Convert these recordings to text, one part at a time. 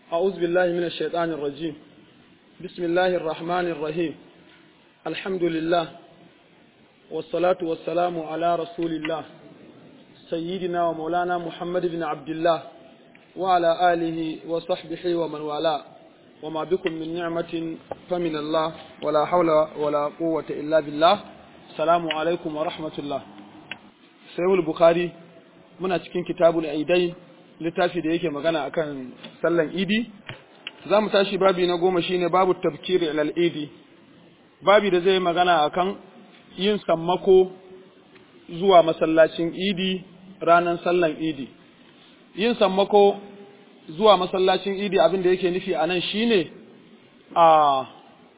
أعوذ بالله من الشيطان الرجيم بسم الله الرحمن الرحيم الحمد لله والصلاة والسلام على رسول الله سيدنا ومولانا محمد بن عبد الله وعلى آله وصحبه ومن والاه وما بكم من نعمة فمن الله ولا حول ولا قوة إلا بالله السلام عليكم ورحمة الله سيد البخاري muna cikin kitabul aidai littafi da yake magana akan sallan idi za mu tashi babi na goma shine babu tafkiri ilal idi babi da zai magana akan yin sammako zuwa masallacin idi ranar sallan idi yin sammako zuwa masallacin idi abin da yake nufi a nan shine a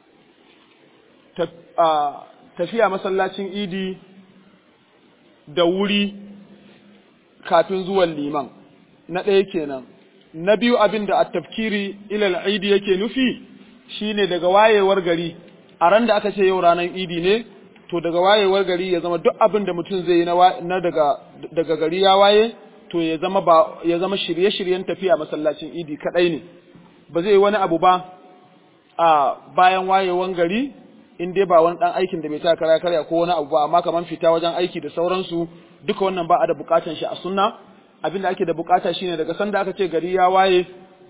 tafiya masallacin idi da wuri kafin zuwan liman na ɗaya kenan na biyu abin da at-tafkiri ilal idi yake nufi shine daga wayewar gari a ran da aka ce yau ranar idi ne to daga wayewar gari ya zama duk abin da mutum zai yi na daga daga gari ya waye to ya zama ba ya zama shirye-shiryen tafiya masallacin idi kadai ne ba zai yi wani abu ba a bayan wayewar gari in dai ba wani dan aikin da bai ta kara karya ko wani abu ba amma kaman fita wajen aiki da sauransu duka wannan ba a da bukatan shi a sunna abin da ake da bukata shine daga sanda aka ce gari ya waye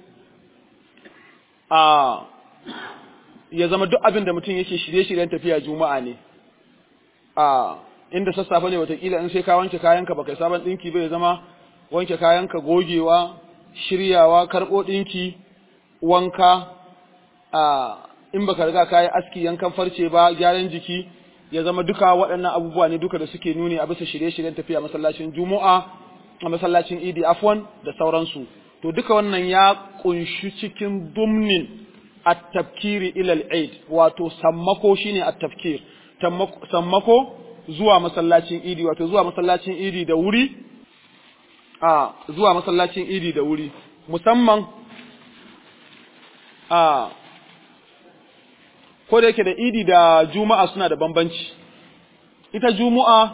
a ya zama duk abin da mutum yake shirye-shiryen tafiya juma'a ne a inda sassafe ne watakila in sai ka wanke kayanka baka sabon dinki bai zama wanke kayanka gogewa shiryawa karɓo dinki wanka a in baka riga ka yi aski yankan farce ba gyaran jiki ya zama duka waɗannan abubuwa ne duka da suke nuni a bisa shirye-shiryen tafiya masallacin juma'a a masallacin idi afwan da sauransu to duka wannan ya kunshi cikin dumnin at-tafkiri ila al-eid wato sammako shine at-tafkir sammako zuwa masallacin idi wato zuwa masallacin idi da wuri a zuwa masallacin idi da wuri musamman a ko da yake da idi da juma'a suna da bambanci ita juma'a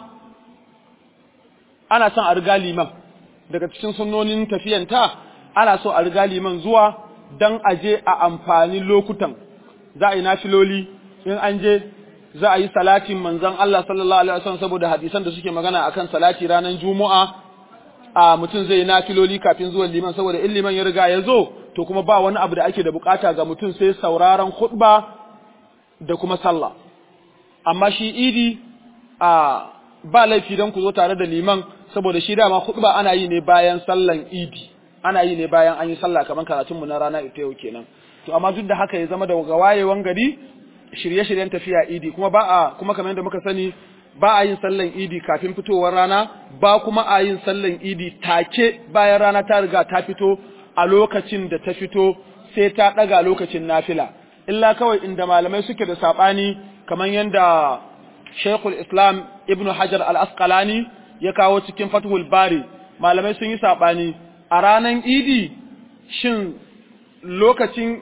ana son a riga liman daga cikin sunnonin tafiyanta ana so a riga liman zuwa dan aje a amfani lokutan za a yi nafiloli in an je za a yi salatin manzon Allah sallallahu alaihi wasallam saboda hadisan da suke magana akan salati ranar juma'a a mutum zai yi nafiloli kafin zuwan liman saboda in liman ya riga ya zo to kuma ba wani abu da ake da bukata ga mutum sai sauraron khutba da kuma sallah amma shi idi a ba laifi don ku zo tare da liman saboda shi dama khutba ana yi ne bayan sallan idi ana yi ne bayan an yi sallah kamar karatun mu na rana ita yau kenan to amma duk da haka ya zama da ga wayewan gari shirye-shiryen tafiya idi kuma ba a kuma kamar yadda muka sani ba a yin sallan idi kafin fitowar rana ba kuma a yin sallan idi take bayan rana ta riga ta fito a lokacin da ta fito sai ta daga lokacin nafila illa kawai inda malamai suke da sabani kamar yadda Sheikhul Islam Ibn Hajar Al-Asqalani ya kawo cikin Fathul Bari malamai sun yi sabani a ranan Idi shin lokacin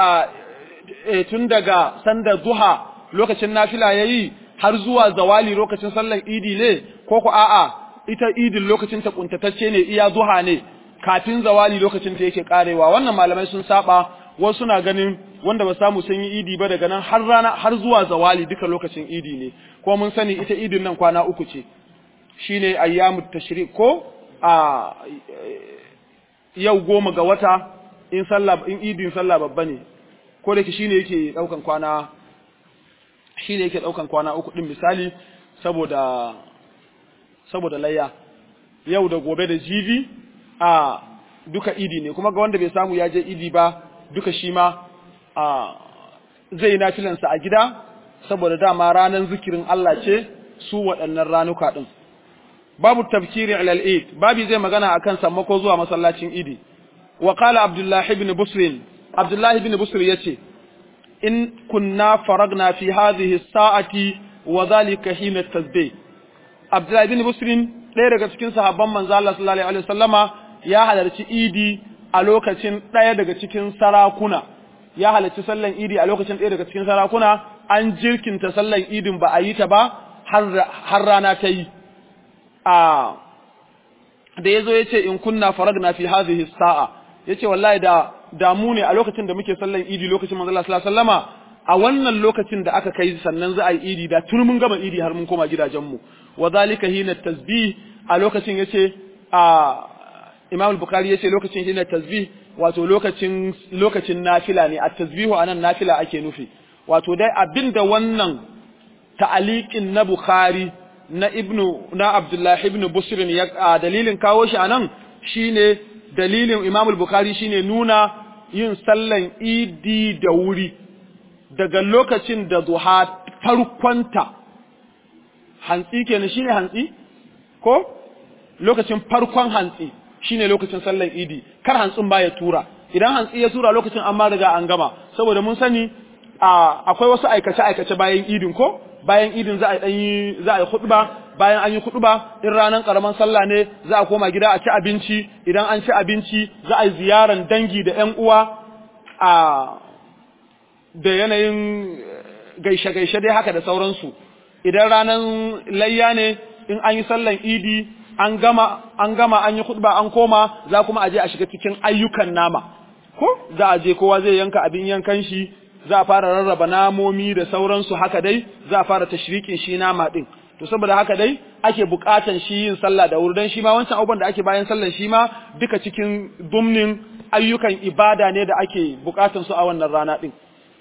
tun daga sanda duha lokacin nafila yayi har zuwa zawali lokacin sallar Idi ne ko ku a'a ita Idin lokacin ta kuntatacce ne iya duha ne kafin zawali lokacin ta yake karewa wannan malamai sun saba wasu na ganin wanda ba samu sun yi idi ba daga nan har rana har zuwa zawali duka lokacin idi ne ko mun sani ita idin nan kwana uku ce shine ayyamut tashrik ko a yau goma ga wata in sallah in idin sallah babba ne ko da shine yake daukan kwana shine yake daukan kwana uku din misali saboda saboda layya yau da gobe da jibi a duka idi ne kuma ga wanda bai samu ya je idi ba duka shi ma zai na filansa a gida saboda dama ranar zikirin Allah ce su waɗannan ranuka ɗin. Babu tafkiri alal Eid, babi zai magana akan sammako zuwa masallacin Idi. Wa qala Abdullahi ibn Busrin, Abdullahi ibn Busr yace, in kunna faragna fi hadhihi sa'ati wa dhalika hina tasbih. Abdullahi ibn Busrin ɗaya daga cikin sahabban manzo Allah sallallahu alaihi wasallama ya halarci Idi a lokacin ɗaya daga cikin sarakuna ya halarci sallan idi a lokacin ɗaya daga cikin sarakuna an jirkinta sallan idin ba a yi ta ba har rana ta yi a da ya zo ya ce in kunna faragna fi hadhihi sa'a ya ce wallahi da damu ne a lokacin da muke sallan idi lokacin manzo Allah sallallahu alaihi wasallama a wannan lokacin da aka kai sannan za a yi idi da tun mun gama idi har mun koma gidajenmu wa zalika hina tasbih a lokacin yace a Imam al-Bukhari yace lokacin hina tasbih wato lokacin lokacin nafila ne at tasbihu anan nafila ake nufi wato dai abinda wannan ta'aliqin na Bukhari na Ibnu na Abdullah ibn Busr ya dalilin kawo shi anan shine dalilin Imam al-Bukhari shine nuna yin sallan idi da wuri daga lokacin da duha farkonta hantsi kenan shine hantsi ko lokacin farkon hantsi shine lokacin sallan idi kar hantsin ba ya tura idan hantsi ya tura lokacin an ma riga an gama saboda mun sani akwai wasu aikace aikace bayan idin ko bayan idin za a yi za a yi khutba bayan an yi khutba in ranar karaman sallah ne za a koma gida a ci abinci idan an ci abinci za a yi ziyaran dangi da ƴan uwa a da yanayin gaishe-gaishe dai haka da sauransu idan ranar layya ne in an yi sallan idi an gama an gama an yi khutba an koma za kuma a je a shiga cikin ayyukan nama ko za a je kowa zai yanka abin yankan shi za a fara rarraba namomi da sauransu haka dai za a fara tashrikin shi nama din to saboda haka dai ake bukatan shi yin sallah da wuri dan shi ma wancan abubuwan da ake bayan sallan shi ma duka cikin dumnin ayyukan ibada ne da ake bukatan su a wannan rana din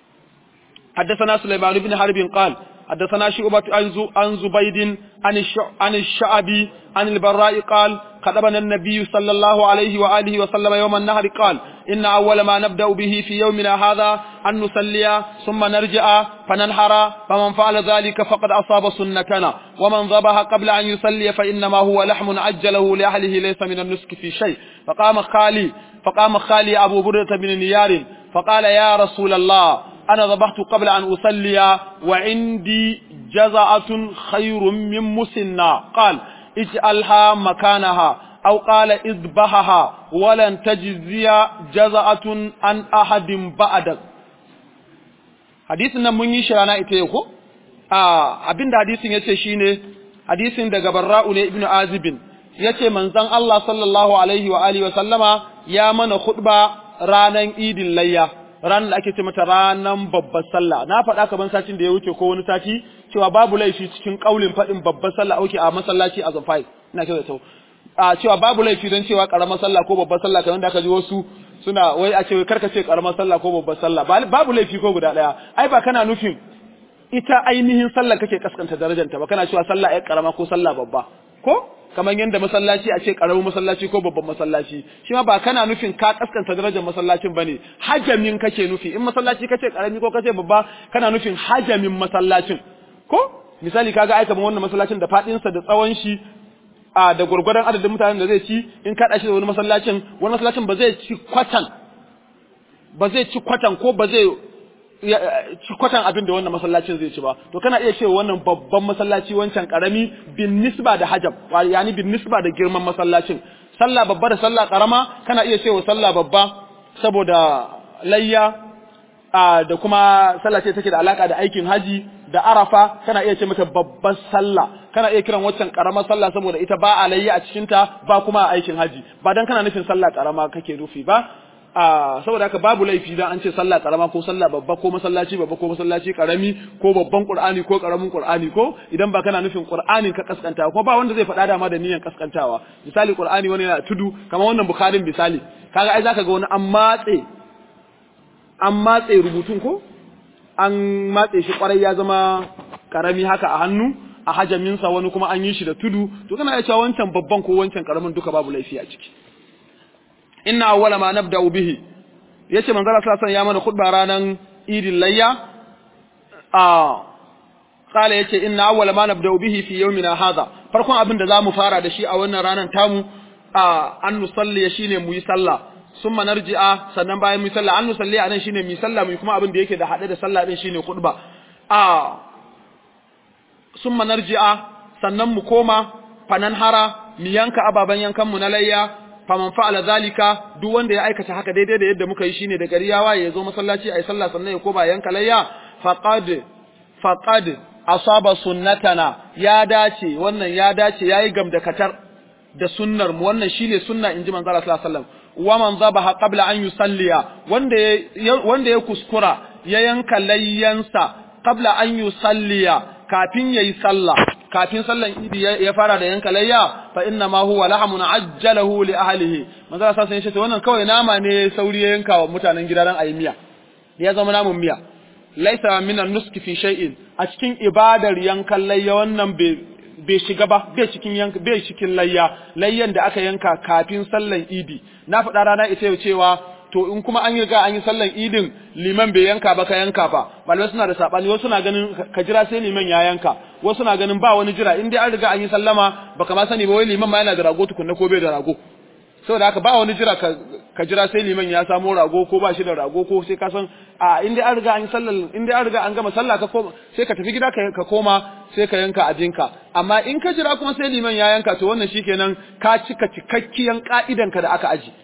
حدثنا سليمان بن حرب قال حدثنا شعبة عن زبيد عن الشعبي عن البراء قال خطبنا النبي صلى الله عليه وآله وسلم يوم النهر قال إن أول ما نبدأ به في يومنا هذا أن نصلي ثم نرجع فننحر فمن فعل ذلك فقد أصاب سنتنا ومن ذبح قبل أن يصلي فإنما هو لحم عجله لأهله ليس من النسك في شيء فقام خالي فقام خالي أبو بردة بن نيار فقال يا رسول الله أنا ذبحت قبل أن أصلي وعندي جزعة خير من مسنة قال اجعلها مكانها أو قال اذبحها ولن تجزي جزعة عن أحد بعدك hadisin nan mun yi shi rana ita yau ko a abinda hadisin yace shine hadisin daga Barra'u ne ibnu Azibin yace manzon Allah sallallahu alaihi wa alihi wa sallama ya mana khutba ranan idin layya ranar da ake ce mata ranar babbar sallah na faɗa kaman satin da ya wuce ko wani sati cewa babu laifi cikin kaulin faɗin babbar sallah auke a masallaci a zafai ina kyau da tau a cewa babu laifi don cewa karamar sallah ko babbar sallah kamar da aka ji wasu suna wai a ce wai karka ce karamar sallah ko babbar sallah babu laifi ko guda ɗaya ai ba kana nufin ita ainihin sallah kake kaskanta darajanta ba kana cewa sallah ai karama ko sallah babba ko kamar yadda masallaci a ce karamin masallaci ko babban masallaci shi ma ba kana nufin ka kaskanta darajar masallacin bane hajamin kake nufi in masallaci kace karami ko kace babba kana nufin hajamin masallacin ko misali kaga ai kamar wannan masallacin da fadin sa da tsawon shi a da gurgurdan adadin mutanen da zai ci in ka shi da wani masallacin wani masallacin ba zai ci kwatan ba zai ci kwatan ko ba zai ci kwatan abin da wannan masallacin zai ci ba to kana iya cewa wannan babban masallaci wancan karami bin nisba da hajab yani bin nisba da girman masallacin sallah babba da sallah karama kana iya cewa sallah babba saboda layya da kuma sallah ce take da alaka da aikin haji da arafa kana iya ce mata babbar sallah kana iya kiran waccan karamar sallah saboda ita ba a layya a cikin ta ba kuma a aikin haji ba dan kana nufin sallah karama kake nufi ba a saboda haka babu laifi dan an ce sallah karama ko sallah babba ko masallaci babba ko masallaci karami ko babban qur'ani ko karamin qur'ani ko idan ba kana nufin qur'anin ka kaskanta ko ba wanda zai faɗa dama da niyyar kaskantawa misali qur'ani wani yana tudu kamar wannan bukharin misali kaga ai zaka ga wani an matse an matse rubutun ko an matse shi kwarai ya zama karami haka a hannu a hajaminsa wani kuma an yi shi da tudu to kana iya cewa wancan babban ko wancan karamin duka babu laifi a ciki inna awwala ma nabda'u bihi yace manzo Allah sallallahu alaihi ya mana khutba ranan idin layya a kala yace inna awwala ma nabda'u bihi fi yawmina hadha farkon abin da zamu fara da shi a wannan ranan tamu a an nusalli shine mu yi sallah summa narji'a sannan bayan mu yi sallah an nusalli anan shine mu yi sallah mu kuma abin da yake da hade da sallah din shine khutba a summa narji'a sannan mu koma fanan hara mu yanka ababan yankan mu na layya faman fa'ala zalika duk wanda ya aikata haka daidai da yadda muka yi shine da gari ya waye ya zo masallaci ayi sallah sannan ya koma yanka layya faqad faqad asaba sunnatana ya dace wannan ya dace yayi gamdakatar da sunnar mu wannan shine sunna inji manzo Allah sallallahu alaihi wasallam wa man zabaha qabla an yusalliya wanda ya wanda ya kuskura ya yanka layyansa qabla an yusalliya kafin yayi sallah kafin sallan idi ya fara da yanka layya fa inna ma huwa lahamun ajjalahu li ahlihi manzo sa sai ce wannan kawai nama ne sauri ya yanka wa mutanen gida dan ayi miya ya zama namun miya laisa min an-nuski fi shay'in a cikin ibadar yankan layya wannan bai shiga ba bai cikin yanka bai cikin layya layyan da aka yanka kafin sallan idi na faɗa rana ita yau cewa to in kuma an yi riga an yi sallan idin liman bai yanka ba ka yanka fa malamai suna da sabani wasu na ganin ka jira sai liman ya yanka wasu na ganin ba wani jira in dai an riga an yi sallama baka ma sani ba wai liman ma yana da rago tukunna ko bai da rago saboda haka ba wani jira ka jira sai liman ya samo rago ko ba shi da rago ko sai ka san a in dai an riga an yi sallar in dai an riga an gama sallah ka koma sai ka tafi gida ka koma sai ka yanka abinka amma in ka jira kuma sai liman ya yanka to wannan shikenan ka cika cikakkiyan ka'idanka da aka aji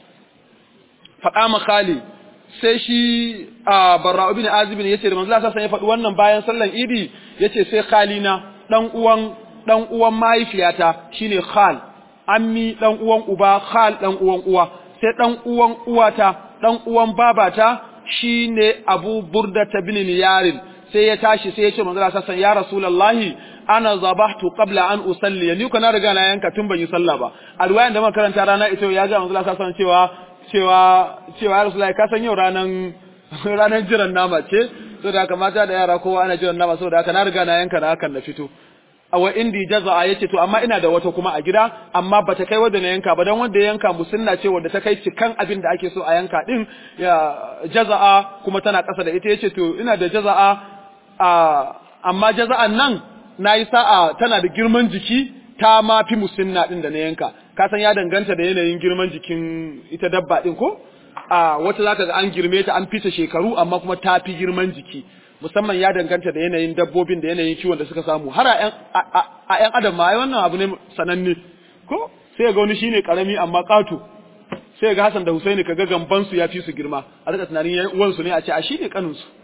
faɗa khali sai shi a barra ibn azib ne yace da manzo Allah sai ya faɗi wannan bayan sallan idi yace sai khalina dan uwan dan uwan mahaifiyata shine khal ammi dan uwan uba khal dan uwan uwa sai dan uwan uwata dan uwan babata shine abu burda bin yarin sai ya tashi sai ya ce manzo Allah sai ya rasulullahi ana zabahtu qabla an usalli ni kana riga na yanka tun ban yi sallah ba a riwayan da muka karanta rana ita ya ga manzo Allah sai cewa cewa cewa ya rasulullahi ka san yau ranan ranan jiran nama ce saboda haka mata da yara kowa ana jiran nama saboda haka na riga na yanka na hakan na fito awa indi jaza'a yace to amma ina da wata kuma a gida amma bata kai wanda na yanka ba dan wanda ya yanka musunna ce wanda ta kai cikan abin da ake so a yanka din ya jaza'a kuma tana kasa da ita yace to ina da jaza'a a amma jaza'an nan nayi sa'a tana da girman jiki ta ma fi musunna din da na yanka ka san ya danganta da yanayin girman jikin ita dabba din ko a wata zaka ga an girme ta an fita shekaru amma kuma ta fi girman jiki musamman ya danganta da yanayin dabbobin da yanayin kiwon da suka samu har a ‘yan adam ma wannan abu ne sananne ko sai ga wani shine karami amma ƙato sai ga Hassan da Husaini kaga gamban su ya fi su girma a rika tunanin yan uwansu ne a ce a shine kanin su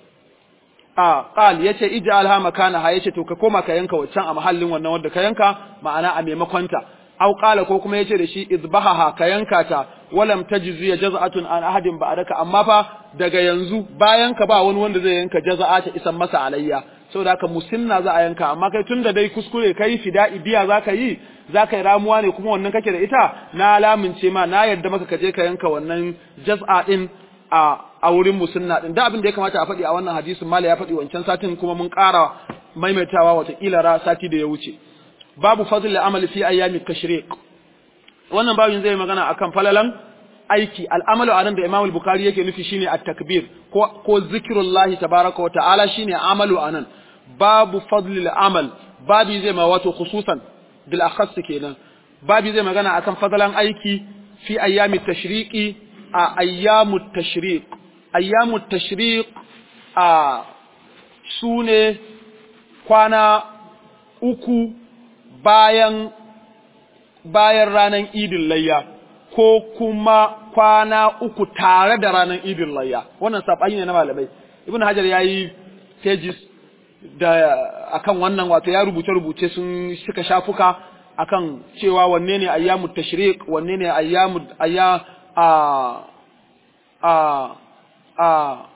a qal yace ij'alha makanaha yace to ka koma ka yanka waccan a mahallin wannan wanda ka yanka ma'ana a maimakon ta aw qala ko kuma yace da shi izbahaha ka yanka ta walam tajzi jaz'atun an ahadin ba'daka amma fa daga yanzu bayan ka ba wani wanda zai yanka jaza'a ta isan masa alayya saboda haka musinna za a yanka amma kai tunda dai kuskure kai fida'i biya zaka yi zaka yi ramuwa ne kuma wannan kake da ita na lamince ma na yarda maka ka je ka yanka wannan jaz'a din a a wurin musinna din da abin da ya kamata a faɗi a wannan hadisin mala ya faɗi wancan satin kuma mun ƙara maimaitawa wata kila ra sati da ya wuce babu fadl amali fi ayyami tashriq wannan babin zai magana akan falalan aiki al'amalu anan da Imam al-Bukhari yake nufi shine at-takbir ko ko zikrullahi tabaaraka wa ta'ala shine amalu anan babu fadl al-amal babi zai ma wato khususan bil akhas kenan babi zai magana akan fadalan aiki fi ayyami tashriqi a ayyamu tashriq ayyamu tashriq a sune kwana uku bayan bayan ranar idin layya ko kuma kwana uku tare da ranar idin layya wannan sabani ne na malamai ibn hajar yayi pages da akan wannan wato ya rubuce rubuce sun suka shafuka akan cewa wanne ne ayyamu tashriq wanne ne ayyamu ayya a a a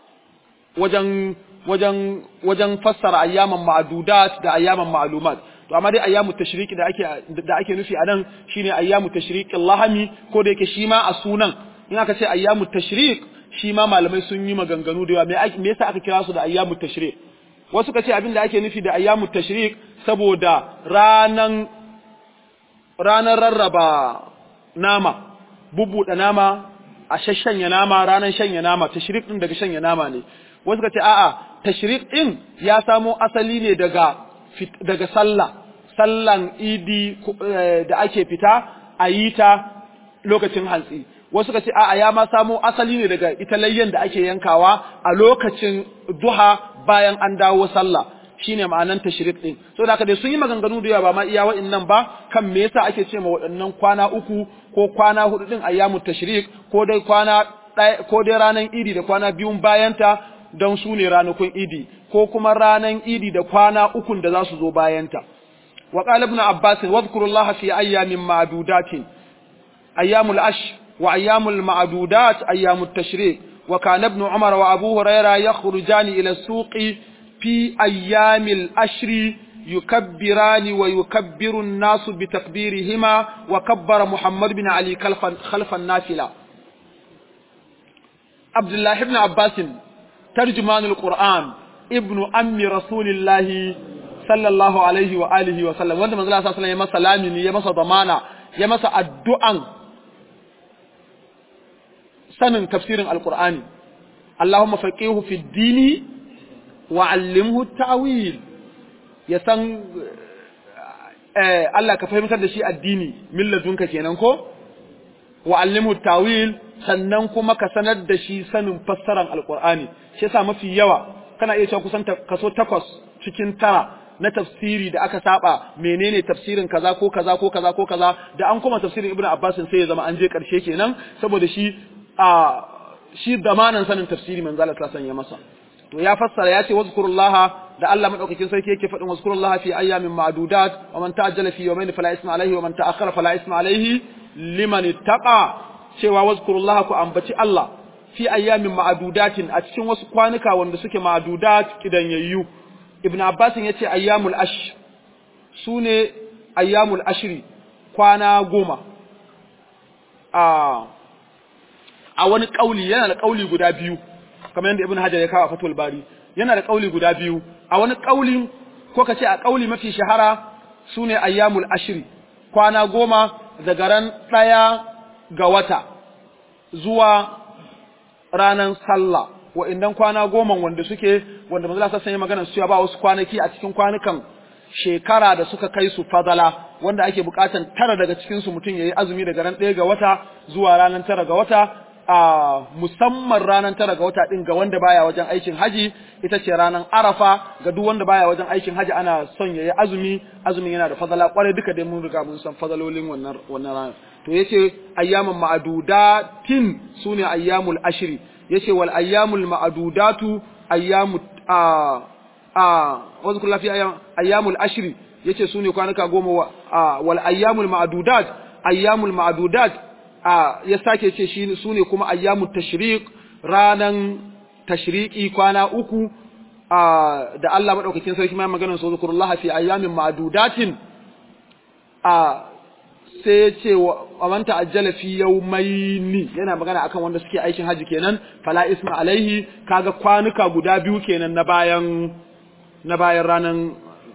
wajen wajen wajen fassara ayyaman ma'dudat da ayyaman ma'lumat to amma dai ayyamu tashriqi da ake da ake nufi anan shine ayyamu tashriqil lahami ko da yake shi ma a sunan in aka ce ayyamu tashriq shi ma malamai sun yi maganganu da yawa me me yasa aka kira su da ayyamu tashriq wasu ka ce abin da ake nufi da ayyamu tashriq saboda ranan ranar rarraba nama bubbuɗe nama a shashanya nama ranan shanya nama tashriq din daga shanya nama ne wasu ka ce a'a tashriq din ya samo asali ne daga daga sallah sallan idi da ake fita a yi ta lokacin hantsi wasu ka ce a'a ya ma samo asali ne daga ita layyan da ake yankawa a lokacin duha bayan an dawo sallah shine ma'anan tashrik din so da haka dai sun yi maganganu da yawa ba ma iya wa'annan ba kan me yasa ake ce ma waɗannan kwana uku ko kwana hudu din ayyamu tashrik ko dai kwana ko dai ranan idi da kwana biyun bayanta don su ne ranakun idi ko kuma ranan idi da kwana ukun da za su zo bayanta wa qala ibn abbas wadhkurullaha fi ayyamin ma'dudatin ayyamul ash wa ayyamul ma'dudat ayyamut tashrik wa kana ibn umar wa abu huraira yakhrujani ila suqi fi ayyamil ashri يكبران ويكبر الناس بتكبيرهما وكبر محمد بن علي خلف النافلة عبد الله بن عباس ترجمان القرآن ابن أم رسول الله صلى الله عليه وآله وسلم وانت منزل الله صلى الله عليه وسلم سلامي يمسى ضمانا يمسى الدعاء سنن تفسير القرآن اللهم فقيه في الدين وعلمه التأويل ya san Allah ka fahimtar da shi addini milladunka kenan ko wa allimu tawil sannan kuma ka sanar da shi sanin fassaran alqur'ani shi yasa mafi yawa kana iya cewa kusan kaso takwas cikin tara na tafsiri da aka saba menene tafsirin kaza ko kaza ko kaza ko kaza da an kuma tafsirin ibnu abbas sai ya zama an je karshe kenan saboda shi a shi zamanin sanin tafsiri manzo Allah sallallahu alaihi wasallam ya masa to ya fassara ya ce wazkurullaha da Allah madaukakin sarki yake faɗin wazkurullaha fi ayyamin ma'dudat wa man ta'ajjala fi yawmayn fala isma alayhi wa man ta'akhkhara fala isma alayhi liman ittaqa cewa wazkurullaha ku ambaci Allah fi ayyamin ma'dudatin a cikin wasu kwanuka wanda suke ma'dudat kidanyayyu ibn abbas yace ayyamul ash sune ayyamul ashri kwana goma a a wani kauli yana da kauli guda biyu kamar yadda ibn hajar ya kawo a fatul bari yana da kauli guda biyu a wani kauli ko kace a kauli mafi shahara sune ayyamul ashri kwana goma daga ran daya ga wata zuwa ranan sallah wa'annan kwana goma wanda suke wanda manzo Allah sai magana su ba wasu kwanaki a cikin kwanukan shekara da suka kai su fadala wanda ake bukatan tara daga cikin su mutum yayi azumi daga ran ɗaya ga wata zuwa ranan tara ga wata a musamman ranar tara ga wata ɗin ga wanda baya wajen aikin haji ita ce ranar arafa ga duk wanda baya wajen aikin haji ana son yayi azumi azumin yana da fadala kwarai duka dai mun riga mun san fadalolin wannan wannan ranar to yace ayyamun ma'dudatin sune ayyamul ashri yace wal ayyamul ma'dudatu ayyamu a a wasu kullu fi ayyamul ashri yace sune kwanuka goma wal ayyamul ma'dudat ayyamul ma'dudat a ya sake ce shi su ne kuma ayyamu tashriq ranan tashriki kwana uku a da Allah madaukakin sarki mai maganar su zikrullahi fi ayyamin ma'dudatin a sai ya ce wa man ta'ajjala fi yawmaini yana magana akan wanda suke aikin haji kenan fala isma alaihi kaga kwanuka guda biyu kenan na bayan na bayan ranan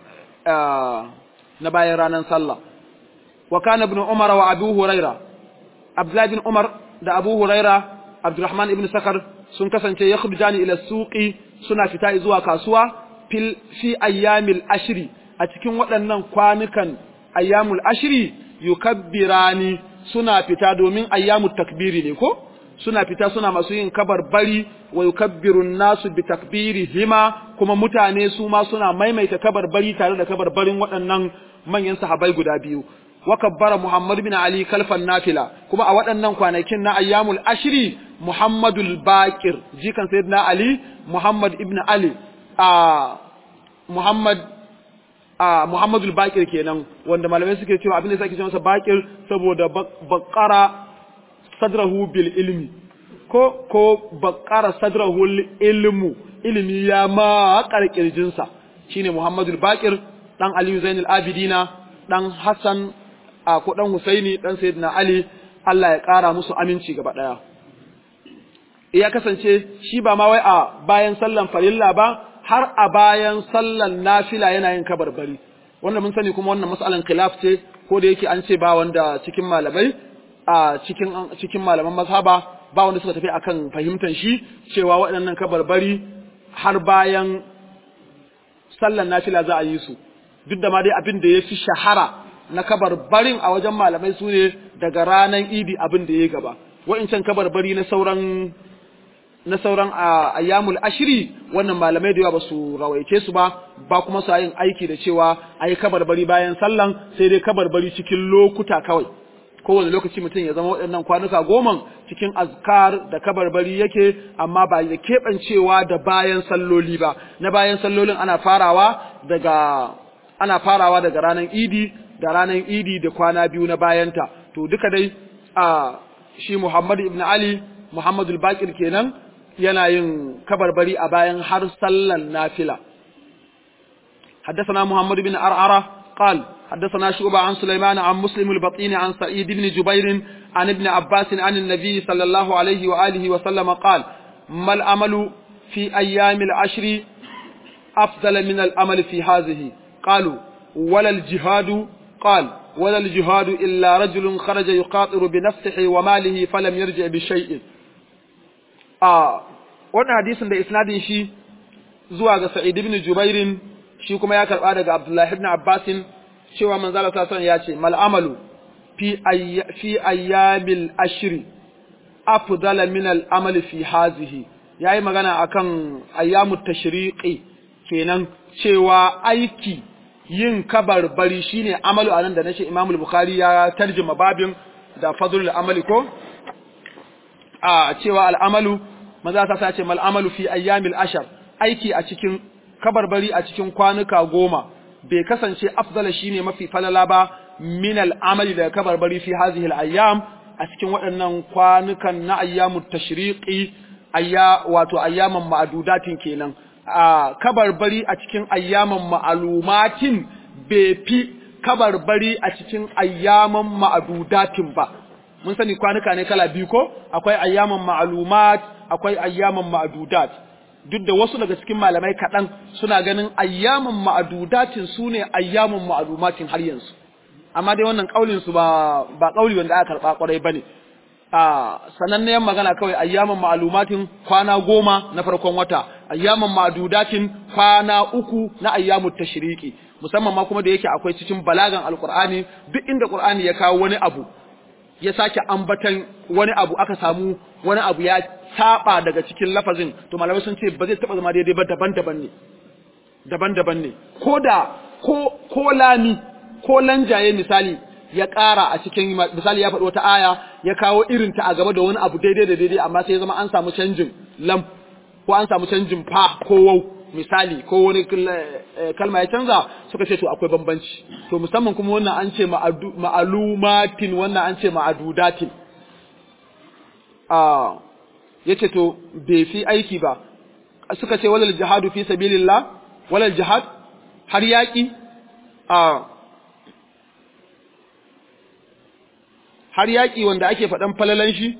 na bayan ranan sallah wa kana ibn umar wa abu hurairah Abdullahi bin Umar da Abu Huraira, Abdurrahman ibn Sakar sun kasance ya khudjani ila suqi suna fita zuwa kasuwa fil fi ayyamil ashri a cikin waɗannan kwanukan ayyamul ashri yukabbirani suna fita domin ayyamut takbiri ne ko suna fita suna masu yin kabar bari wa yukabbirun nasu bi takbirihima kuma mutane su ma suna maimaita kabar bari tare da kabar barin waɗannan manyan sahabbai guda biyu wa kabbara Muhammad bin Ali kalfan nafila kuma a waɗannan kwanakin na ayyamul ashri Muhammadul Baqir jikan sayyidina Ali Muhammad ibn Ali a Muhammad a Muhammadul Baqir kenan wanda malamai suke cewa abin da yake cewa masa Baqir saboda baqara sadrahu bil ilmi ko ko baqara sadrahu ilmu ilmi ya ma karkirjinsa shine Muhammadul Baqir dan Ali Zainul Abidina dan Hassan a ko dan Husaini dan Sayyidina Ali Allah ya ƙara musu aminci gaba daya ya kasance shi ba ma wai a bayan sallan farilla ba har a bayan sallan nafila yana yin kabarbari wanda mun sani kuma wannan mas'alan khilaf ce ko da yake an ce ba wanda cikin malamai a cikin cikin malaman mazhaba ba wanda suka tafi akan fahimtar shi cewa waɗannan kabarbari har bayan sallan nafila za a yi su duk da ma dai abin da ya fi shahara na kabarbarin a wajen malamai su ne daga ranar idi abin da ya gaba wa'incan kabarbari na sauran na sauran ayyamul ashiri wannan malamai da yawa ba su rawaice su ba ba kuma su yin aiki da cewa a yi kabarbari bayan sallan sai dai kabarbari cikin lokuta kawai kowane lokaci mutum ya zama waɗannan kwanuka goman cikin azkar da kabarbari yake amma ba da keɓancewa da bayan salloli ba na bayan sallolin ana farawa daga ana farawa daga ranar idi da ranar idi da kwana biyu na bayanta to duka dai a shi Muhammad ibn Ali Muhammadul Baqir kenan yana yin kabarbari a bayan har sallan nafila حدثنا محمد بن أرعرة قال حدثنا شعبة عن سليمان عن مسلم البطين عن سعيد بن جبير عن ابن عباس عن النبي صلى الله عليه وآله وسلم قال ما الأمل في أيام العشر أفضل من الأمل في هذه قالوا ولا الجهاد قال ولا الجهاد إلا رجل خرج يقاطر بنفسه وماله فلم يرجع بشيء آه wannan hadisin da isnadin shi zuwa ga Sa'id ibn Jubairin shi kuma ya karba daga Abdullah ibn Abbas cewa manzo Allah sallallahu ya ce mal amalu fi fi ayyamil ashri afdal min al amali fi hazihi yayi magana akan ayyamut tashriqi kenan cewa aiki yin kabarbari shine amalu anan da nace Imam al-Bukhari ya tarjuma babin da fadlul amali ko a cewa al-amalu maza ta ce mal amalu fi ayyamil ashar aiki a cikin kabarbari a cikin kwanuka goma bai kasance afdala shine mafi falala ba min al-amali da kabarbari fi hazihi al-ayyam a cikin waɗannan kwanukan na ayyamut tashriqi ayya wato ayyaman ma'adudatin kenan a kabarbari a cikin ayyaman ma'alumatin bai fi kabarbari a cikin ayyaman ma'adudatin ba mun sani kwanuka ne kala biyu ko akwai ayyaman ma'alumat akwai ayyaman ma'adudat duk da wasu daga cikin malamai kaɗan suna ganin ayyaman ma'adudatin su ne ayyaman ma'alumatin har yanzu amma dai wannan ƙaulin su ba ba ƙauli wanda aka karɓa ƙwarai bane a sanannen magana kawai ayyaman ma'alumatin kwana goma na farkon wata ayyaman ma'adudatin kwana uku na ayyamut tashriqi musamman ma kuma da yake akwai cikin balagan alqur'ani duk inda qur'ani ya kawo wani abu ya sake ambatan wani abu aka samu wani abu ya saba daga cikin lafazin to malamai sun ce ba zai taba zama daidai ba daban-daban ne daban-daban ne ko da ko ko lami ko lanjaye misali ya ƙara a cikin misali ya faɗi wata aya ya kawo irin ta a gaba da wani abu daidai da daidai amma sai ya zama an samu canjin lam ko an samu canjin fa ko wau misali ko wani kalma ya canza suka ce to akwai bambanci to musamman kuma wannan an ce ma'alumatin wannan an ce ma'adudatin a yace to bai fi aiki ba suka ce walal jihadu fi sabilillah walal jihad har yaki a har yaki wanda ake faɗan falalan shi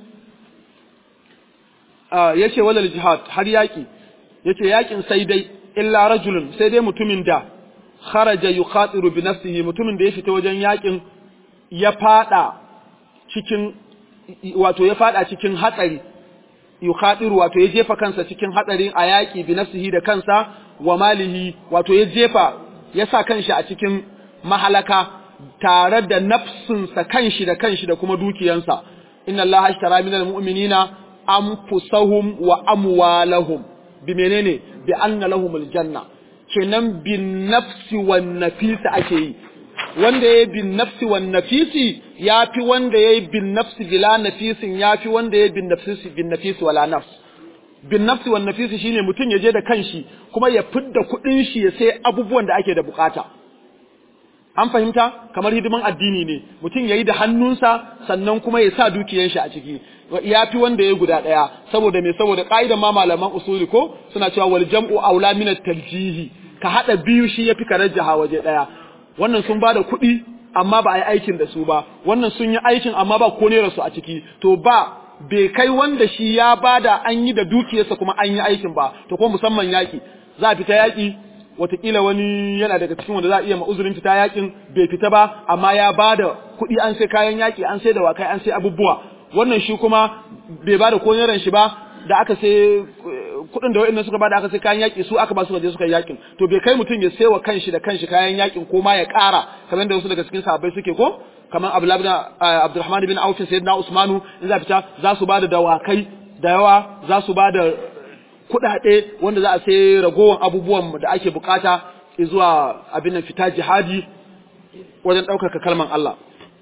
yace walal jihad har yaki yace yakin sai dai illa rajulun sai dai mutumin da kharaja yukhatiru bi nafsihi mutumin da ya fita wajen yakin ya fada cikin wato ya fada cikin hatsari yukhatiru wato ya jefa kansa cikin hatsarin a yaki bi nafsihi da kansa wa malihi wato ya jefa ya sa kanshi a cikin mahalaka tare da nafsinsa kanshi da kanshi da kuma dukiyansa inna allaha ashtara minal mu'minina anfusahum wa amwalahum bi menene bi anna lahumul janna kenan bin nafsi wan nafisi ake yi wanda yayi bin nafsi wan nafisi yafi wanda yayi bin nafsi bila nafisin yafi wanda yayi bin nafsi bin nafisi wala nafs bin nafsi wan nafisi shine mutum ya je da kanshi kuma ya fidda kudin shi ya sai abubuwan da ake da bukata an fahimta kamar hidiman addini ne mutum yayi da hannunsa sannan kuma ya sa dukiyar shi a ciki ya fi wanda ya guda ɗaya saboda me saboda ƙa'idan ma malaman usuli ko suna cewa wal jam'u aula min tarjihi ka hada biyu shi yafi ka rajjaha waje ɗaya wannan sun bada kuɗi amma ba a yi aikin da su ba wannan sun yi aikin amma ba ko ne su a ciki to ba bai kai wanda shi ya bada an yi da dukiyarsa kuma an yi aikin ba to ko musamman yaki za a fita yaki watakila wani yana daga cikin wanda za a iya ma'uzurin fita yakin bai fita ba amma ya bada kuɗi an sai kayan yaki an sai dawakai an sai abubuwa wannan shi kuma bai bada ko naira shi ba da aka sai kuɗin da wa'annan suka bada aka sai kayan yaki su aka ba su waje suka yakin to bai kai mutum ya sai wa kanshi da kanshi kayan yakin ko ma ya ƙara kamar da wasu daga cikin sahabbai suke ko kamar Abdulrahman bin Auf sayyidina Usmanu in za fita za su bada dawakai da yawa za su bada kuɗaɗe wanda za a sai ragowar abubuwan da ake bukata zuwa abin nan fita jihadi wajen ɗaukaka kalman Allah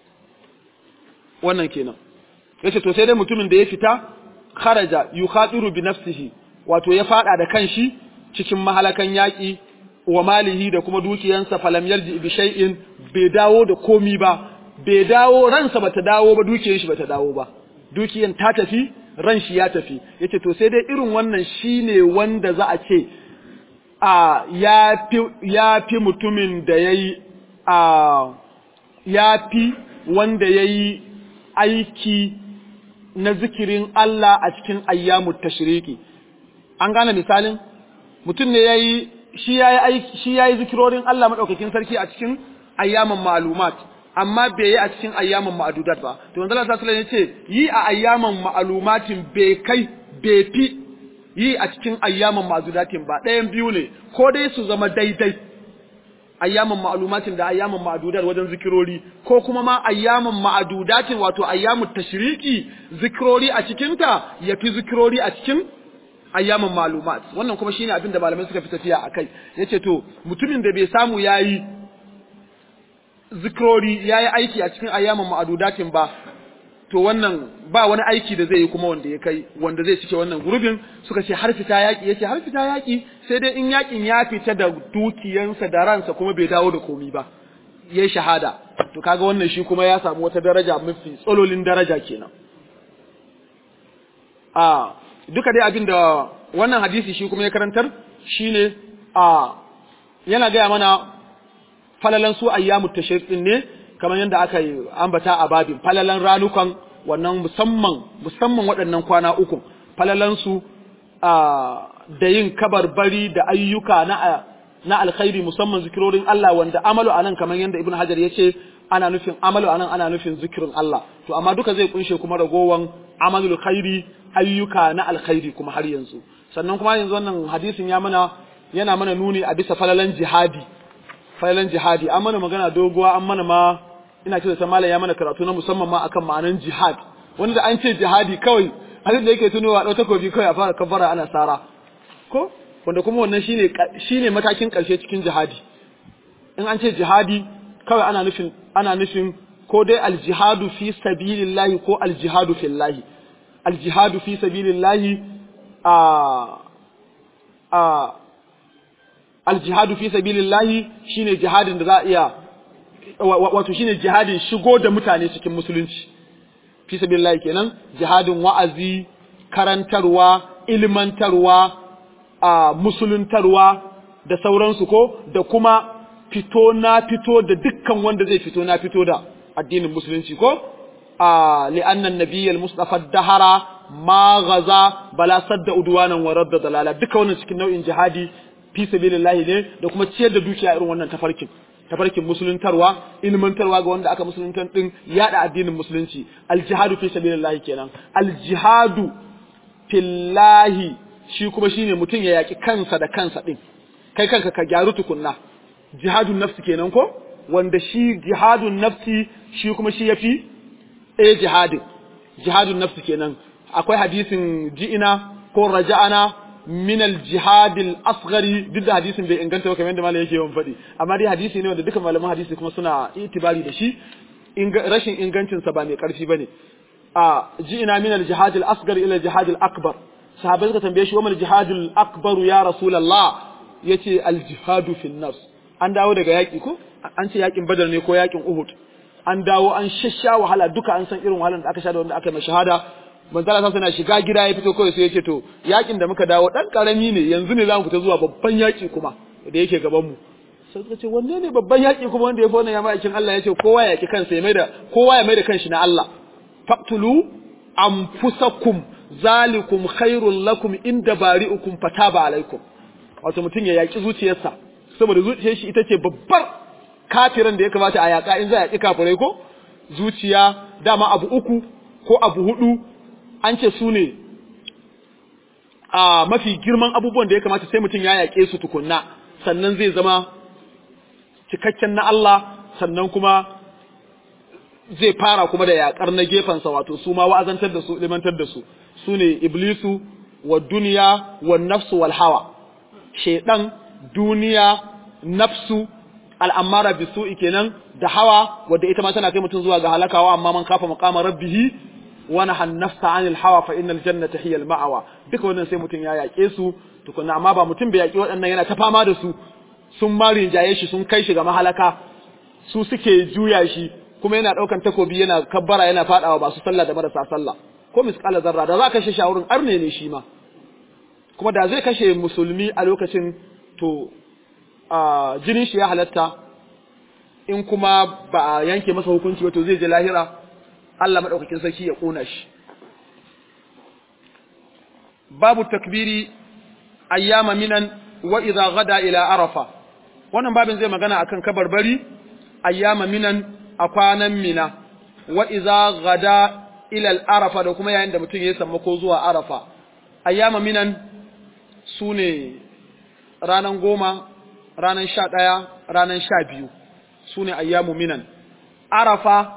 wannan kenan yace to sai dai mutumin da ya fita kharaja yukhatiru bi nafsihi wato ya fada da kanshi cikin mahalakan yaki wa malihi da kuma dukiyansa falam yarji bi shay'in bai dawo da komi ba bai dawo ransa bata dawo ba dukiyar shi bata dawo ba dukiyan ta tafi ran shi ya tafi yace to sai dai irin wannan shine wanda za a ce a ya fi ya fi mutumin da yayi a ya fi wanda yayi aiki na zikirin Allah a cikin ayyamut tashriki an gane misalin mutum ne yayi shi yayi aiki shi yayi zikirorin Allah madaukakin sarki a cikin ayyaman ma'lumat amma bai yi a cikin ayyaman ma'adudat ba to manzo Allah sallallahu alaihi wasallam yace yi a ayyaman ma'lumatin bai kai bai fi yi a cikin ayyaman ma'adudatin ba ɗayan biyu ne ko dai su zama daidai ayyaman ma'lumatin da ayyaman ma'adudat wajen zikirori ko kuma ma ayyaman ma'adudatin wato ayyamut tashriki zikirori a cikin ta yafi zikirori a cikin ayyaman ma'lumat wannan kuma shine abin da malamai suka fi tafiya akai yace to mutumin da bai samu yayi zikirori yayi aiki a cikin ayyaman ma'adudatin ba to wannan ba wani aiki da zai yi kuma wanda ya kai wanda zai cike wannan gurbin suka ce har fita yaki yace har fita yaki sai dai in yakin ya fita da dukiyansa da ransa kuma bai dawo da komi ba yayi shahada to kaga wannan shi kuma ya samu wata daraja mafi tsololin daraja kenan a duka dai abin da wannan hadisi shi kuma ya karantar shine a yana gaya mana falalan su ayyamu tashrik din ne kamar yadda aka yi ambata a babin falalan ranukan wannan musamman musamman waɗannan kwana uku falalan su da yin kabarbari da ayyuka na na alkhairi musamman zikirorin Allah wanda amalu anan kamar yadda Ibn Hajar ya ce ana nufin amalu anan ana nufin zikirin Allah to amma duka zai kunshe kuma ragowan amalul khairi ayyuka na alkhairi kuma har yanzu sannan kuma yanzu wannan hadisin ya mana yana mana nuni a bisa falalan jihadi falalan jihadi an mana magana doguwa an mana ma ina ce da malam ya mana karatu na musamman ma akan ma'anan jihad wanda an ce jihadi kawai hadin da yake tunowa ɗau takobi kawai a fara kabbara ana sara ko wanda kuma wannan shine shine matakin ƙarshe cikin jihadi in an ce jihadi kawai ana nufin ana nufin ko dai aljihadu fi sabilillahi ko aljihadu fillahi aljihadu fi sabilillahi a a aljihadu fi sabilillahi shine jihadin da za a iya wato shine jihadin shigo da mutane cikin musulunci fi sabilillahi kenan jihadin wa'azi karantarwa ilmantarwa a musuluntarwa da sauransu ko da kuma fito na fito da dukkan wanda zai fito na fito da addinin musulunci ko a li'annan nabiyyal mustafa dahara ma gaza bala sadda udwanan wa radda dalala duka wannan cikin nau'in jihadi fi sabilillahi ne da kuma ciyar da dukiya irin wannan tafarkin tafarkin musuluntarwa ilmantarwa ga wanda aka musuluntar din yada addinin musulunci aljihadu fi sabilillahi kenan aljihadu fillahi shi kuma shine mutum ya yaki kansa da kansa din kai kanka ka gyaru tukunna jihadun nafsi kenan ko wanda shi jihadun nafsi shi kuma shi yafi eh jihadin jihadun nafsi kenan akwai hadisin ji'ina ko raja'ana min al-jihad al-asghari duk da hadisin bai inganta ba kamar yadda malam yake yawan faɗi amma dai hadisi ne wanda duka malaman hadisi kuma suna itibari da shi rashin ingancin sa ba mai karfi bane a ji'ina min al-jihad al-asghar ila al-jihad al-akbar sahabbai suka tambaye shi wa mal jihad al-akbar ya rasulullah yace al-jihad fi nafs an dawo daga yaki ko an ce yakin badar ne ko yakin uhud an dawo an shasha wahala duka an san irin wahalar da aka sha da wanda aka mai shahada manzala sa suna shiga gida ya fito kawai sai ya ce to yakin da muka dawo dan karami ne yanzu ne zamu fita zuwa babban yaki kuma da yake gaban mu sai suka ce wanne ne babban yaki kuma wanda ya fi wannan ya ma'aikin Allah ya ce kowa ya yaki kansa ya maida kowa ya maida kanshi na Allah faqtulu anfusakum zalikum khairul lakum inda bari'ukum fataba alaikum wato mutum ya yaki zuciyarsa saboda zuciyar shi ita ce babbar kafiran da ya kamata a yaka in za a yaki kafirai ko zuciya dama abu uku ko abu hudu an ce su ne a mafi girman abubuwan da ya kamata sai mutum ya yaƙe su tukunna sannan zai zama cikakken na Allah sannan kuma zai fara kuma da yaƙar na gefensa wato su ma wa'azantar da su limantar da su su ne iblisu wa duniya wa nafsu wal hawa shaidan duniya nafsu al'amara bisu'i kenan da hawa wadda ita ma tana kai mutum zuwa ga halakawa amma man kafa maqama rabbihi ونهى النفس عن الهوى فإن الجنة هي المأوى duka wannan sai mutum ya yaƙe su tukunna amma ba mutum bai yaƙi waɗannan yana ta fama da su sun ma rinjaye shi sun kai shi ga mahalaka su suke juya shi kuma yana ɗaukan takobi yana kabbara yana faɗawa ba su sallah da marasa sallah ko misqala zarra da za ka kashe shawurin arne ne shi ma kuma da zai kashe musulmi a lokacin to jinin shi ya halatta in kuma ba a yanke masa hukunci ba to zai je lahira Allah madaukakin sarki ya kona shi babu takbiri ayyama minan wa idza gada ila arafa wannan babin zai magana akan kabarbari ayyama minan a kwanan mina wa idza gada ila arafa da kuma yayin da mutum ya sammako zuwa arafa ayyama minan sune ranan goma ranan sha ɗaya ranan sha biyu sune ayyamu minan arafa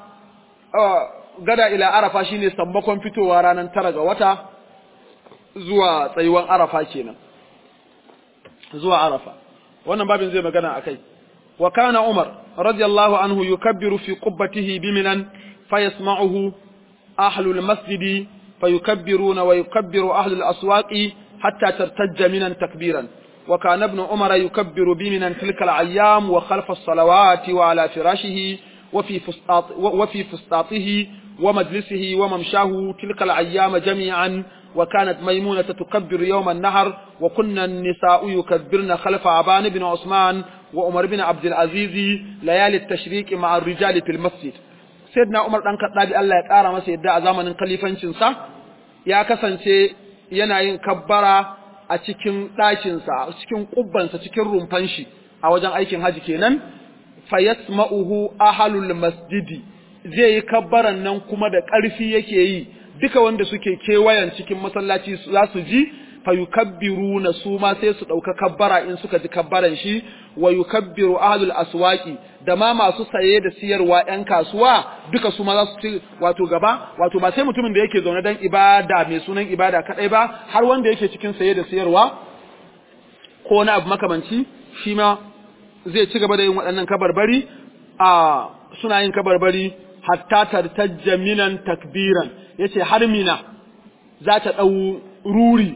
gada ila arafa shine sammakon fitowa ranan tara ga wata zuwa tsayuwan arafa kenan zuwa arafa wannan babin zai magana akai wa kana umar radiyallahu anhu yukabbiru fi qubbatihi biminan fayasma'uhu ahlul masjidi fayukabbiruna wa yukabbiru ahlul aswaqi hatta tartajja minan takbiran وكان ابن عمر يكبر بمنا تلك الأيام وخلف الصلوات وعلى فراشه وفي فسطاط وفي فسطاطه ومجلسه وممشاه تلك الأيام جميعا وكانت ميمونة تكبر يوم النهر وكنا النساء يكبرن خلف عبان بن عثمان وعمر بن عبد العزيز ليالي التشريك مع الرجال في المسجد سيدنا عمر دان كدابي الله ya kara masa yadda a zamanin khalifancin sa ya kasance yana yin kabbara a cikin ɗakinsa a cikin ƙubbansa cikin rumfan shi a wajen aikin haji kenan fayasma'uhu ahalul masjidi zai yi kabbaran nan kuma da ƙarfi yake yi duka wanda suke kewayen cikin masallaci za su ji fayukabbiruna su ma sai su ɗauka kabbara in suka ji kabbaran shi wa yukabbiru ahlul aswaqi da ma masu saye da siyarwa ƴan kasuwa duka su ma za su ci wato gaba wato ba sai mutumin da yake zaune dan ibada mai sunan ibada kadai ba har wanda yake cikin saye da siyarwa ko wani abu makamanci shi ma zai ci gaba da yin waɗannan kabarbari a suna yin kabarbari hatta tartajja minan takbiran yace har mina za ta ɗau ruri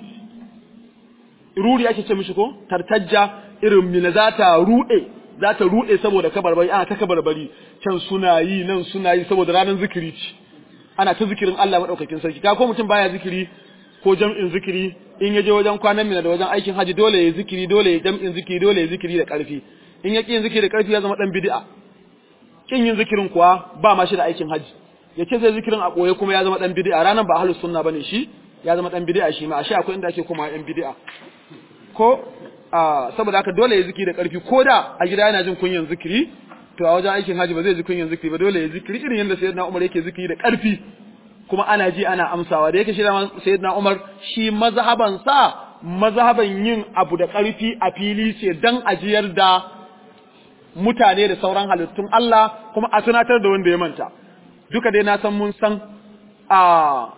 ruri ake ce mishi ko tartajja irin mina za ta ruɗe za ta ruɗe saboda kabarbari ana ta kabarbari can suna yi nan suna yi saboda ranar zikiri ce ana ta zikirin Allah madaukakin sarki ka ko mutum baya zikiri ko jam'in zikiri in ya je wajen kwanan mina da wajen aikin haji dole ya zikiri dole ya jam'in zikiri dole ya zikiri da ƙarfi in ya ƙi yin zikiri da ƙarfi ya zama ɗan bid'a kin yin zikirin kuwa ba ma shi da aikin haji ya ce zai zikirin a ɓoye kuma ya zama ɗan bid'a ranar ba ahlus sunna bane shi ya zama ɗan bid'a shi ma ashe akwai inda ake koma ɗan bid'a ko saboda haka dole ya zikiri da ƙarfi ko da a gida yana jin kunyan zikiri to a wajen aikin haji ba zai ji kunyan zikiri ba dole ya zikiri irin yadda sayyidina Umar yake zikiri da ƙarfi kuma ana ji ana amsawa da yake shi da sayyidina Umar shi mazhaban sa mazhaban yin abu da ƙarfi a fili ce dan ajiyar da mutane da sauran halittun Allah kuma a tunatar da wanda ya manta duka dai na san mun san a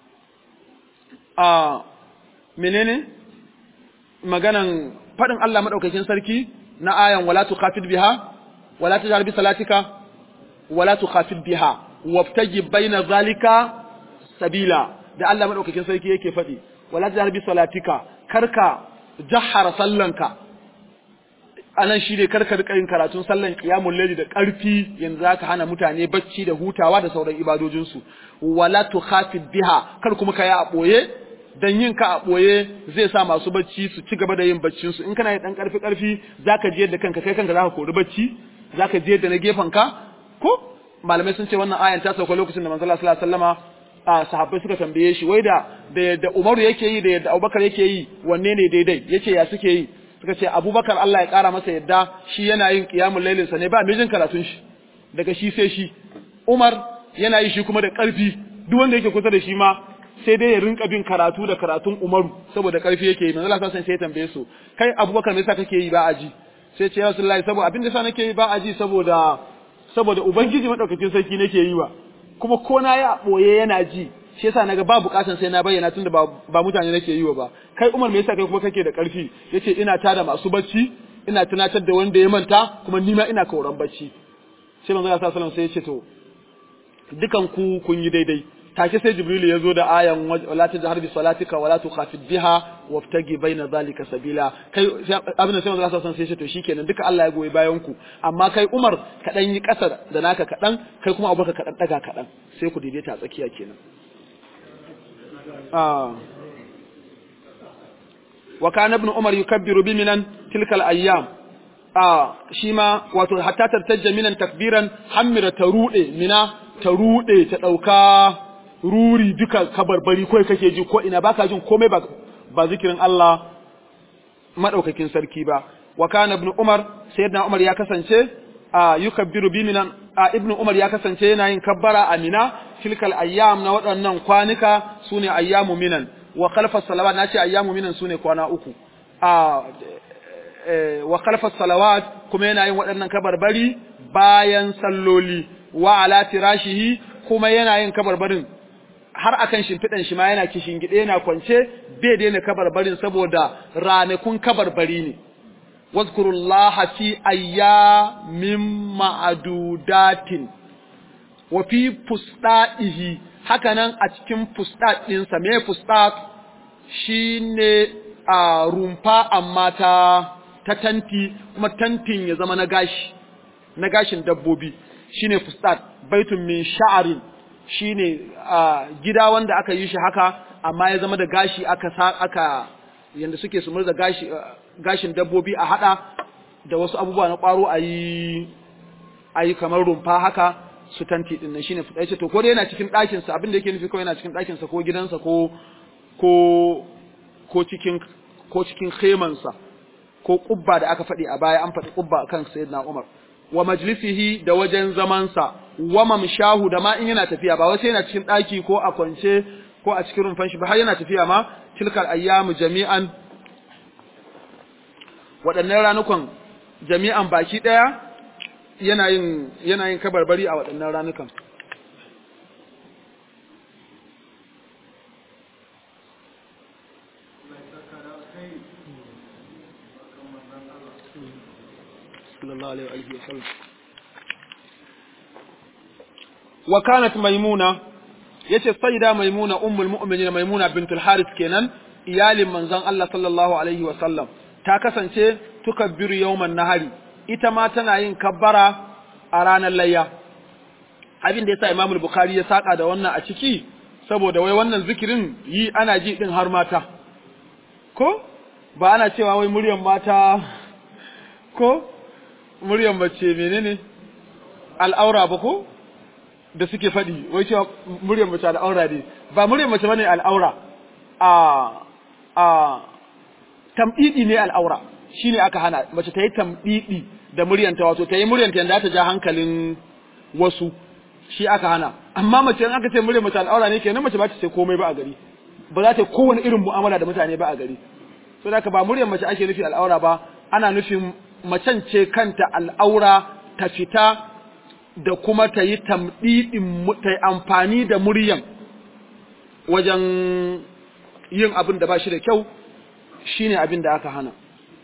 a menene maganan faɗin Allah maɗaukakin sarki na ayan wala tukhafid biha wala tajhar bi salatika wala tukhafid biha wabtaji baina zalika sabila da Allah maɗaukakin sarki yake faɗi wala tajhar bi salatika karka jahara sallanka anan shi ne karka rika yin karatun sallan qiyamul layli da ƙarfi yanzu zaka hana mutane bacci da hutawa da sauran ibadojinsu wala tukhafid biha kar kuma kai a boye dan yin ka a ɓoye zai sa masu bacci su ci gaba da yin baccin su in kana yi dan karfi karfi zaka je da kanka kai kanka zaka kori bacci zaka je da na gefen ka ko malamai sun ce wannan ayan ta sauka lokacin da manzo Allah sallallahu alaihi wasallama a sahabbai suka tambaye shi wai da da yadda Umaru yake yi da yadda Abubakar yake yi wanne ne daidai yace ya suke yi suka ce Abubakar Allah ya kara masa yadda shi yana yin qiyamul lailin sa ne ba mijin karatun shi daga shi sai shi Umar yana yi shi kuma da karfi duk wanda yake kusa da shi ma sai dai ya rinka bin karatu da karatun Umaru saboda karfi yake yi manzo Allah sai ya tambaye su kai Abubakar me yasa kake yi ba aji sai ce ya Rasulullahi saboda abin da sa nake yi ba aji saboda saboda ubangiji madaukakin sarki nake yi wa kuma ko na ya boye yana ji shi yasa naga ba bukatan sai na bayyana tunda ba, ba mutane nake yi wa ba kai Umar me yasa kai kuma kake da karfi yace ina tada masu bacci ina tunatar da wanda ya manta kuma nima ina kauran bacci sai manzo Allah sallallahu alaihi wasallam sai ya ce to dukan ku kun yi daidai take sai jibril ya zo da ayan wala tajhar bi salatika wala tukhafid biha wabtagi baina zalika sabila kai abin da sai manzo sallallahu alaihi wasallam to shikenan duka Allah ya goyi bayan ku amma kai Umar ka dan yi kasar da naka kadan kai kuma Abubakar ka dan daga kadan sai ku daidaita a tsakiya kenan ah wa kana ibn umar yukabbiru bi minan tilkal ayyam a shi ma wato hatta tartajja minan takbiran hammira ta rude mina ta rude ta dauka ruri duka kabarbari kai kake ji ko ina baka jin komai ba ba zikirin Allah madaukakin sarki ba wa kana ibn umar sayyidina umar ya kasance a yukabbiru bi minan a ibn umar ya kasance yana yin kabbara a mina tilkal ayyam na waɗannan kwanuka sune ayyamu minan wa khalfa salawat nace ayyamu minan sune kwana uku a wa khalfa salawat kuma yana yin waɗannan kabarbari bayan salloli wa ala tirashihi kuma yana yin kabarbarin har akan shimfiɗan shi ma yana kishin gide yana kwance bai daina kabarbarin saboda ranakun kabarbari ne wazkurullaha fi ayyamin ma'adudatin wa fi fusda'ihi hakanan a cikin fustat ɗinsa me fustat shine a rumfa amma ta ta tanti kuma tantin ya zama na gashi na gashin dabbobi shine fustat baitun min sha'arin shine gida wanda aka yi shi haka amma ya zama da gashi aka aka yanda suke su murza gashi gashin dabbobi a hada da wasu abubuwa na kwaro ayi ayi kamar rumfa haka su tanti din nan shine fustat to ko dai yana cikin ɗakin sa abin da yake nufi kawai yana cikin ɗakin sa ko gidansa ko ko ko cikin ko cikin khemansa ko kubba da aka faɗi a baya an faɗi kubba kan sayyidina Umar wa majlisihi da wajen zamansa wa mamshahu da ma in yana tafiya ba wai sai yana cikin ɗaki ko a kwance ko a cikin rumfan shi ba har yana tafiya ma tilkal ayyamu jami'an waɗannan ranukan jami'an baki ɗaya yana yin yana yin kabarbari a waɗannan ranukan sallallahu alaihi wa sallam wa kanat maimuna yace sayyida maimuna ummul mu'minin maimuna bintul harith kenan iyalin manzon Allah sallallahu alaihi wa sallam ta kasance tukabbiru yawman nahari ita ma tana yin kabbara a ranar layya abin da yasa Imam Bukhari ya saka da wannan a ciki saboda wai wannan zikirin yi ana ji din har mata ko ba ana cewa wai muryan mata ko muryan mace menene al'aura ba ko da suke faɗi wai cewa muryan mace al'aura ne ba muryan mace bane al'aura a a tamdidi ne al'aura shine aka hana mace ta yi tamdidi da muryanta wato ta yi muryanta yanda ta ja hankalin wasu shi aka hana amma mace in aka ce muryar mace al'aura ne kenan mace ba ta ce komai ba a gari ba za ta yi kowane irin mu'amala da mutane ba a gari so da ba muryar mace ake nufi al'aura ba ana nufin macen ce kanta al'aura ta fita da kuma ta yi tamɗiɗin ta yi amfani da muryan wajen yin abin da ba shi da kyau shine abin da aka hana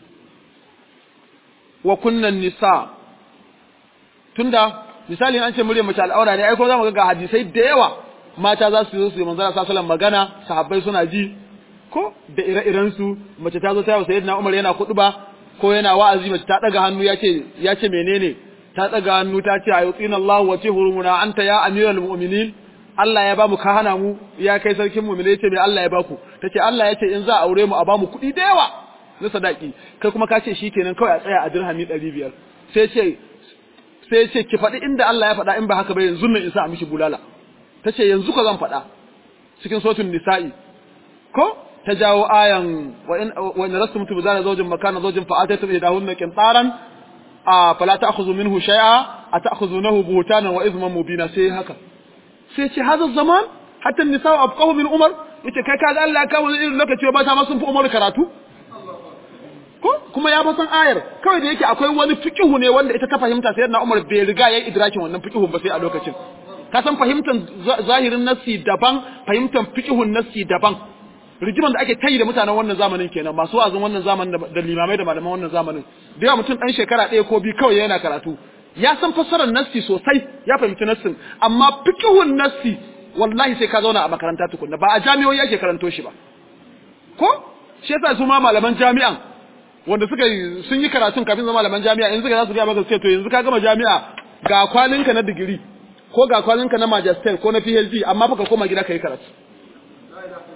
wa kunnan nisa tunda misali an ce muryar mace al'aura ne ai ko zamu ga ga hadisai da yawa mata za su zo su yi manzara sallallahu magana sahabbai suna ji ko da ire-iren su mace ta zo ta yi sayyidina Umar yana kuɗuba ko yana wa'azi mace ta daga hannu yace yace menene ta daga hannu ta ce ayutina Allah wa tihuruna anta ya amiral mu'minin Allah ya ba mu ka hana mu ya kai sarkin mu'mini yace me Allah ya ba ku tace Allah yace in za a aure mu a ba mu kuɗi da yawa na sadaki kai kuma ka ce shikenan kawai a tsaya a dirhami 500 sai ce sai ce ki faɗi inda Allah ya faɗa in ba haka ba yanzu nan in sa a mishi bulala tace yanzu ka zan faɗa cikin suratul nisa'i ko ta jawo ayan wa in wa in rastum tubzana zawjin makana zawjin fa atatu idahunna qintaran a fala ta'khudhu minhu shay'a ata'khudhunahu buhtanan wa ithman mubina sai haka sai ce hadha zaman hatta nisa'u abqahu min umar yace kai kaga Allah ya kawo irin lokaci ba ta ma sun fi umar karatu ko kuma ya fasan ayar kawai da yake akwai wani fiqihu ne wanda ita ta fahimta sai na Umar bai riga yayi idrakin wannan fiqihun ba sai a lokacin ka san fahimtar zahirin nassi daban fahimtar fiqihun nassi daban rigiman da ake tayi da mutanen wannan zamanin kenan masu wazin wannan zamanin da limamai da malaman wannan zamanin da yawa mutum dan shekara ɗaya ko biyu kawai yana karatu ya san fassarar nassi sosai ya fahimci nassin amma fiqihun nassi wallahi sai ka zauna a makaranta tukunna ba a jami'o'i ake karanto shi ba ko shi yasa su ma malaman jami'an wanda suka yi sun yi karatun kafin zama malaman jami'a in suka za su gaya maka sai to yanzu ka gama jami'a ga kwalinka na digiri ko ga kwalinka na magister ko na PhD amma baka koma gida kai karatu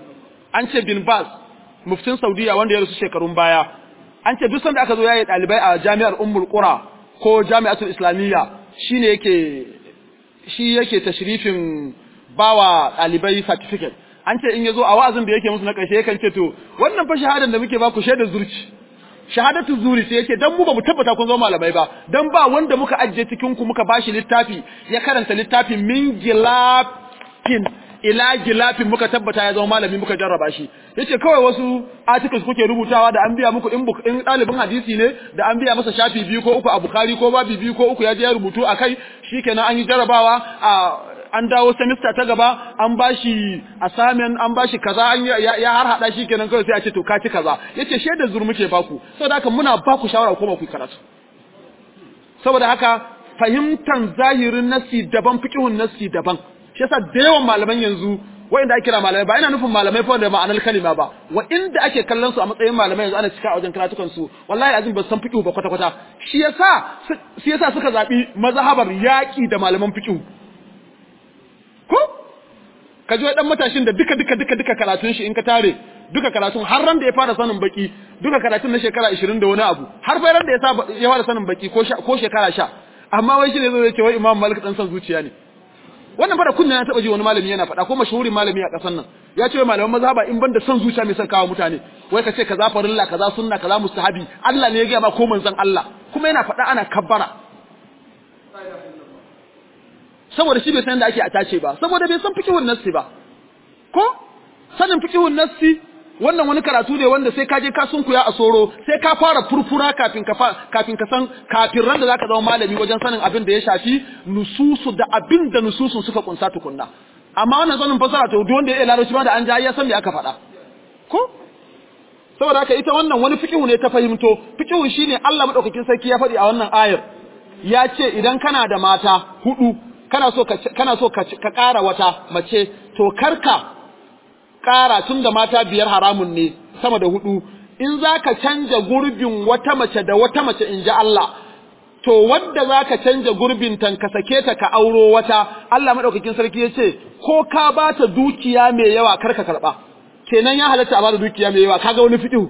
an ce bin Baz muftin Saudiya wanda ya rasu shekarun baya an ce duk sanda aka zo yayi dalibai a jami'ar Ummul Qura ko Jami'atul Islamiyya shine yake shi yake tashrifin bawa dalibai certificate an ce in yazo a wa'azin da yake musu na ƙarshe yakan ce to wannan fa shahadan da muke ba ku shaidar zurci shahadatu zuri sai yake dan mu ba mu tabbata kun zama malamai ba dan ba wanda muka ajiye cikin ku muka bashi littafi ya karanta littafin min gilafin ila gilafin muka tabbata ya zama malami muka jarraba shi yace kawai wasu articles kuke rubutawa da an biya muku in in dalibin hadisi ne da an biya masa shafi biyu ko uku a bukhari ko babi biyu ko uku ya je ya rubutu akai shikenan an yi jarrabawa a an dawo semester ta gaba an bashi assignment an bashi kaza an ya har hada shi kenan kawai sai a ce to ka ci kaza yace shaidar zur muke baku saboda haka muna baku shawara ko ba ku karatu saboda haka fahimtan zahirin nasi daban fiqhun nasi daban shi yasa da yawan malaman yanzu wanda ake kira malamai ba ina nufin malamai fa da ma'anar kalima ba wa inda ake kallon su a matsayin malamai yanzu ana cika a wajen karatukan su wallahi azim ba san fiqh ba kwata kwata shi yasa shi yasa suka zabi mazhabar yaki da malaman fiqh ko ka ji dan matashin da duka duka duka duka karatun shi in ka tare duka karatun har ran da ya fara sanin baki duka karatun na shekara 20 da wani abu har ran da ya ya fara sanin baki ko ko shekara 10 amma wai shi ne zai ce wai Imam Malik dan san zuciya ne wannan fara kunna na taba ji wani malami yana faɗa ko mashahurin malami a ƙasar nan ya ce malaman mazhaba in banda son zuciya mai son kawo mutane wai ka ce kaza farilla kaza sunna kaza mustahabi Allah ne ya ga ma ko manzon Allah kuma yana faɗa ana kabbara saboda shi bai san da ake atace ba saboda bai san fiqhun nassi ba ko sanin fiqhun nassi wannan wani karatu ne wanda sai ka je ka sunkuya a soro sai ka fara furfura kafin ka kafin ka san kafin ran da zaka zama malami wajen sanin abin da ya shafi nususu da abin da nususun suka kunsa tukunna amma wannan sanin fasara to duk wanda ya larabci ma da an ja ya san me aka faɗa ko saboda haka ita wannan wani fiqhu ne ta fahimto fiqhu shine Allah madaukakin sarki ya faɗi a wannan ayar ya ce idan kana da mata hudu kana so ka kana so ka ƙara wata mace to karka ƙara tun da mata biyar haramun ne sama da hudu in zaka canja gurbin wata mace da wata mace in ji Allah to wanda zaka canja gurbin tan ka sake ta ka auro wata Allah madaukakin sarki ya ce ko ka ba ta dukiya mai yawa karka karba kenan ya halatta a bada dukiya mai yawa kaga wani fiqhu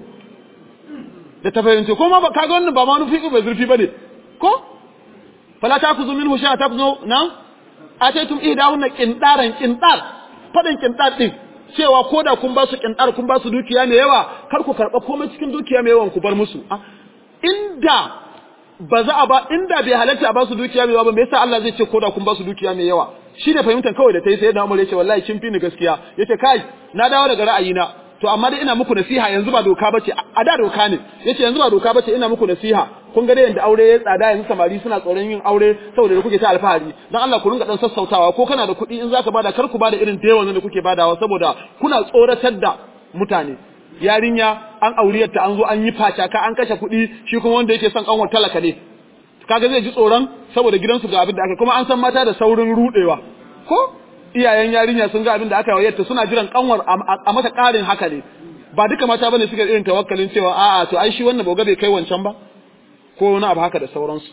da ta fahimci ko ma kaga wannan ba ma wani fiqhu bai zurfi bane ko fala takuzu minhu sha tafzu nan ataitum ihdahunna qindaran qindar fadan qindar din cewa koda kun ba su qindar kun ba su dukiya mai yawa kar ku karba komai cikin dukiya mai yawan ku bar musu inda ba za a ba inda bai halatta a ba su dukiya mai yawa ba me yasa Allah zai ce koda kun ba su dukiya mai yawa shi ne fahimtar kawai da ta yi sai da Umar ya ce wallahi kin fi ni gaskiya yace kai na dawo daga ra'ayina to amma dai ina muku nasiha yanzu ba doka bace a da doka ne yace yanzu ba doka bace ina muku nasiha kun ga dai yanda aure ya tsada yanzu samari suna tsoron yin aure saboda da kuke ta alfahari dan Allah ku ringa dan sassautawa ko kana da kuɗi in zaka bada kar ku bada irin da yawan da kuke badawa saboda kuna tsoratar da mutane yarinya an auriyarta an zo an yi facaka an kashe kuɗi shi kuma wanda yake son kanwar talaka ne kaga zai ji tsoron saboda gidansu ga abin da aka kuma an san mata da saurin rudewa ko iyayen yarinya sun ga abin da aka yi ta suna jiran kanwar a mata ƙarin haka ne ba duka mata bane suka irin tawakkalin cewa a'a to ai shi wannan boga bai kai wancan ba ko wani abu haka da sauransu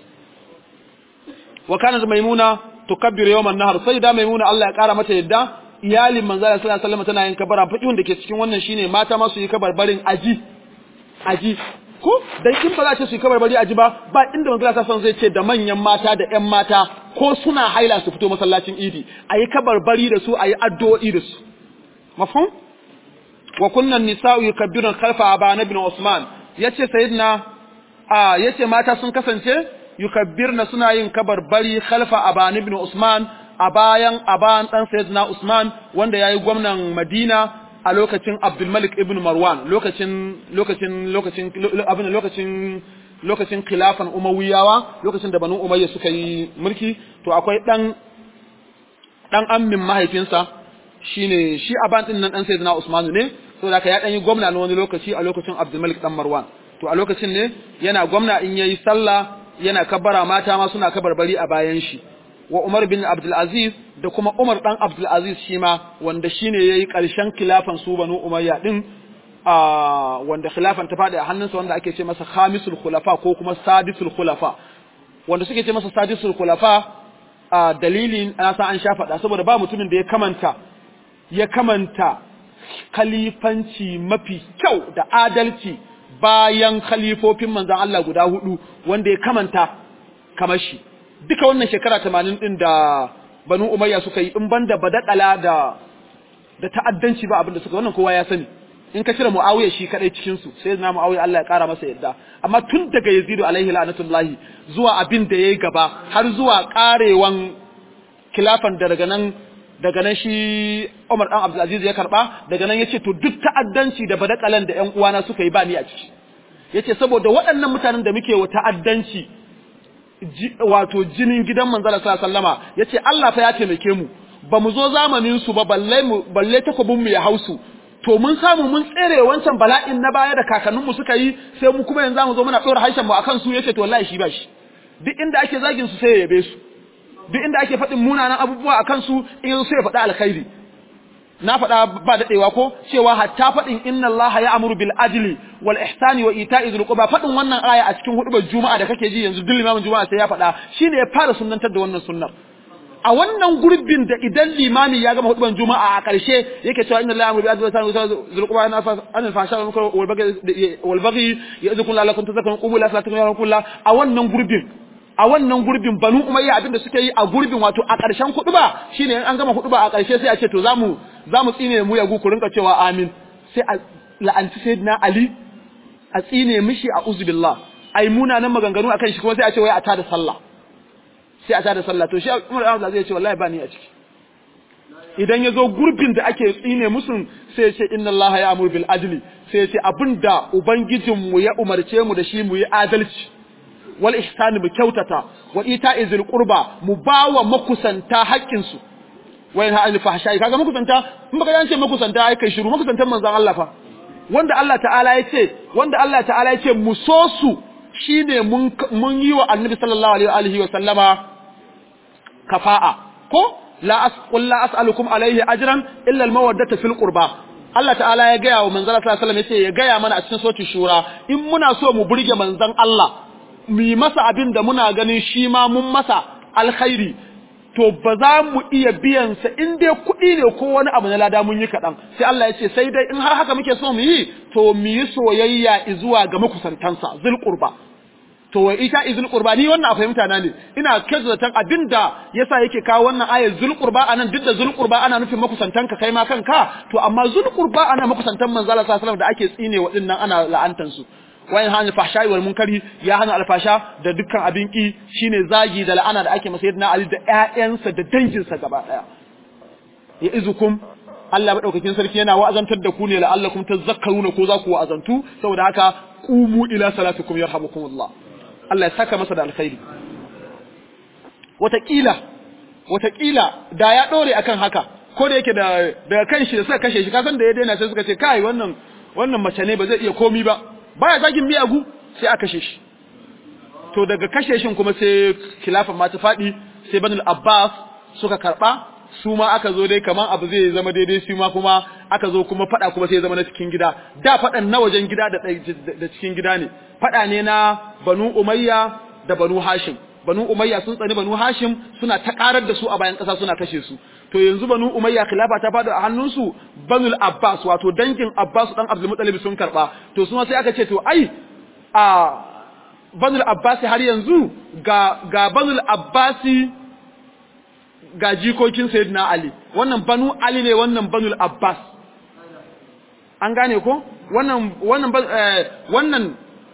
wa kana maimuna tukabbiru yawman nahar sai da maimuna Allah ya kara mata yadda iyalin manzo sallallahu alaihi wasallam tana yin kabara fiqhun da ke cikin wannan shine mata ma su yi kabarbarin aji aji ko dan in ba za ta su yi kabarbari aji ba ba inda manzo sallallahu alaihi zai ce da manyan mata da ƴan mata ko suna haila su fito masallacin idi ayi kabarbari da su ayi addu'o'i da su mafhum wa kunna nisa'u yukabbirun khalfa aba ibn usman yace sayyidina a yace mata sun kasance yukabbirna suna yin kabarbari khalfa aba ibn usman a bayan aban dan sayyidina usman wanda yayi gwamnan madina a lokacin abdul malik ibn marwan lokacin lokacin lokacin abin lokacin lokacin khilafan umayyawa lokacin da banu umayya suka yi mulki to akwai dan dan ammin mahaifinsa shine shi aban din nan dan sayyidina usman ne saboda haka ya dan yi gwamna na wani lokaci a lokacin abdul malik dan marwan to a lokacin ne yana gwamna in yayi sallah yana kabbara mata ma suna kabarbari a bayan shi wa Umar bin Abdul Aziz da kuma Umar dan Abdul Aziz shi ma wanda shine yayi karshen khilafan su Banu Umayya din a wanda khilafan ta fadi a hannunsa wanda ake ce masa khamisul khulafa ko kuma sadisul khulafa wanda suke ce masa sadisul khulafa a dalilin na sa an sha faɗa saboda ba mutumin da ya kamanta ya kamanta khalifanci mafi kyau da adalci bayan khalifofin manzon Allah guda hudu wanda ya kamanta kamar shi duka wannan shekara 80 din da Banu Umayya suka yi in banda badakala da da ta'addanci ba abinda suka wannan kowa ya sani in ka cire Muawiya shi kadai cikin su sai na Muawiya Allah ya kara masa yadda amma tun daga Yazid alaihi la'natullahi zuwa abin da yayi gaba har zuwa karewan khilafan da daga nan daga nan shi Umar dan Abdul Aziz ya karba daga nan yace to duk ta'addanci da badakalan da ƴan uwana suka yi ba ni a ciki yace saboda waɗannan mutanen da muke wa ta'addanci wato jinin gidan manzala sallallahu alaihi wasallama yace Allah fa ya taimake mu ba mu zo zamanin su ba balle mu balle takobin mu ya hausu to mun samu mun tsere wancan bala'in na baya da kakanninmu suka yi sai mu kuma yanzu mu zo muna dora haishan mu akan su yace to wallahi shi ba shi duk inda ake zagin su sai ya yabe su duk inda ake faɗin munanan abubuwa akan su in sai ya faɗa alkhairi na faɗa ba daɗewa ko cewa hatta faɗin inna Allah ya amuru bil adli wal ihsani wa ita'i dhil qurba faɗin wannan aya a cikin hudubar juma'a da kake ji yanzu duk limamin juma'a sai ya faɗa shine ya fara sunnantar da wannan sunnar a wannan gurbin da idan limami ya gama hudubar juma'a a ƙarshe yake cewa inna Allah ya amuru bil adli wal ihsani wa ita'i dhil qurba an al fahsha wal munkar wal baghi wal baghi ya'idhukum la'allakum tadhakkarun qumu la salatukum ya kullu a wannan gurbin a wannan gurbin banu umayya abinda suke yi a gurbin wato a ƙarshen kuɗuba shine in an gama kuɗuba a ƙarshe sai a ce to zamu zamu tsine mu yagu ku rinka cewa amin sai a la'anci sayyidina ali a tsine mishi a uzubillah ai munanan maganganu akan shi kuma sai a ce wai a tada sallah sai a tada sallah to shi Umar Abdul zai ce wallahi ba ni a ciki idan ya zo gurbin da ake tsine musun sai ya ce inna Allah ya amur bil adli sai ya ce abinda ubangijinmu ya umarce mu da shi mu yi adalci wal ihsani mu kyautata wa ita'i zil qurba mu bawa makusanta haƙƙin su wa yanha anil fahsha'i kaga makusanta in baka yance makusanta ai kai shiru makusantan manzon Allah fa wanda Allah ta'ala ya ce wanda Allah ta'ala ya ce mu so su shine mun mun yi wa annabi sallallahu alaihi wa sallama kafa'a ko la as qul la as'alukum alaihi ajran illa al mawaddata fil qurba Allah ta'ala ya gaya wa manzon sallallahu alaihi wasallam yace ya gaya mana a cikin suratul shura in muna so mu burge manzon Allah mu yi masa abin da muna ganin shi ma mun masa alkhairi to ba za mu iya biyan sa in dai kuɗi ne ko wani abu na lada mun yi kaɗan sai Allah ya ce sai dai in har haka muke so mu yi to mu yi soyayya zuwa ga makusantansa zul qurba to wai ita izul qurba ni wannan a fahimta na ne ina kaza zaton abinda yasa yake kawo wannan ayar zul qurba anan duk da zul qurba ana nufin makusantanka kai ma kanka to amma zul qurba ana makusantan manzo Allah sallallahu alaihi wasallam da ake tsine waɗannan ana la'antan su wayan hana fahsha'i wal munkari ya hana alfasha da dukkan abin ki shine zagi da la'ana da ake masa yadda Ali da ƴaƴansa da danginsa gaba daya ya izukum Allah madaukakin sarki yana wa'azantar da ku ne la'allakum tazakkaruna ko za ku wa'azantu saboda haka qumu ila salatikum yarhamukumullah Allah ya saka masa da alkhairi wataƙila wataƙila da ya ɗore akan haka ko da yake da daga kan shi da suka kashe shi kasan da ya daina sai suka ce kai wannan wannan mace ne ba zai iya komi ba baya zagin miyagu sai aka kashe shi to daga kashe shin kuma sai khilafan ma ta faɗi sai banul abbas suka karɓa su ma aka zo dai kaman abu zai zama daidai su ma kuma aka zo kuma faɗa kuma sai zama na cikin gida da faɗan na wajen gida da da cikin gida ne faɗa ne na banu umayya da banu hashim banu umayya sun tsani banu hashim suna ta karar da su a bayan ƙasa suna kashe su to yanzu banu umayya khilafa ta faɗo a hannunsu banul abbas wato dangin abbas dan abdul muttalib sun karba to su sai aka ce to ai a banul abbas har yanzu ga ga banul abbasi ga jikokin sayyidina ali wannan banu ali ne wannan banul abbas an gane ko wannan wannan wannan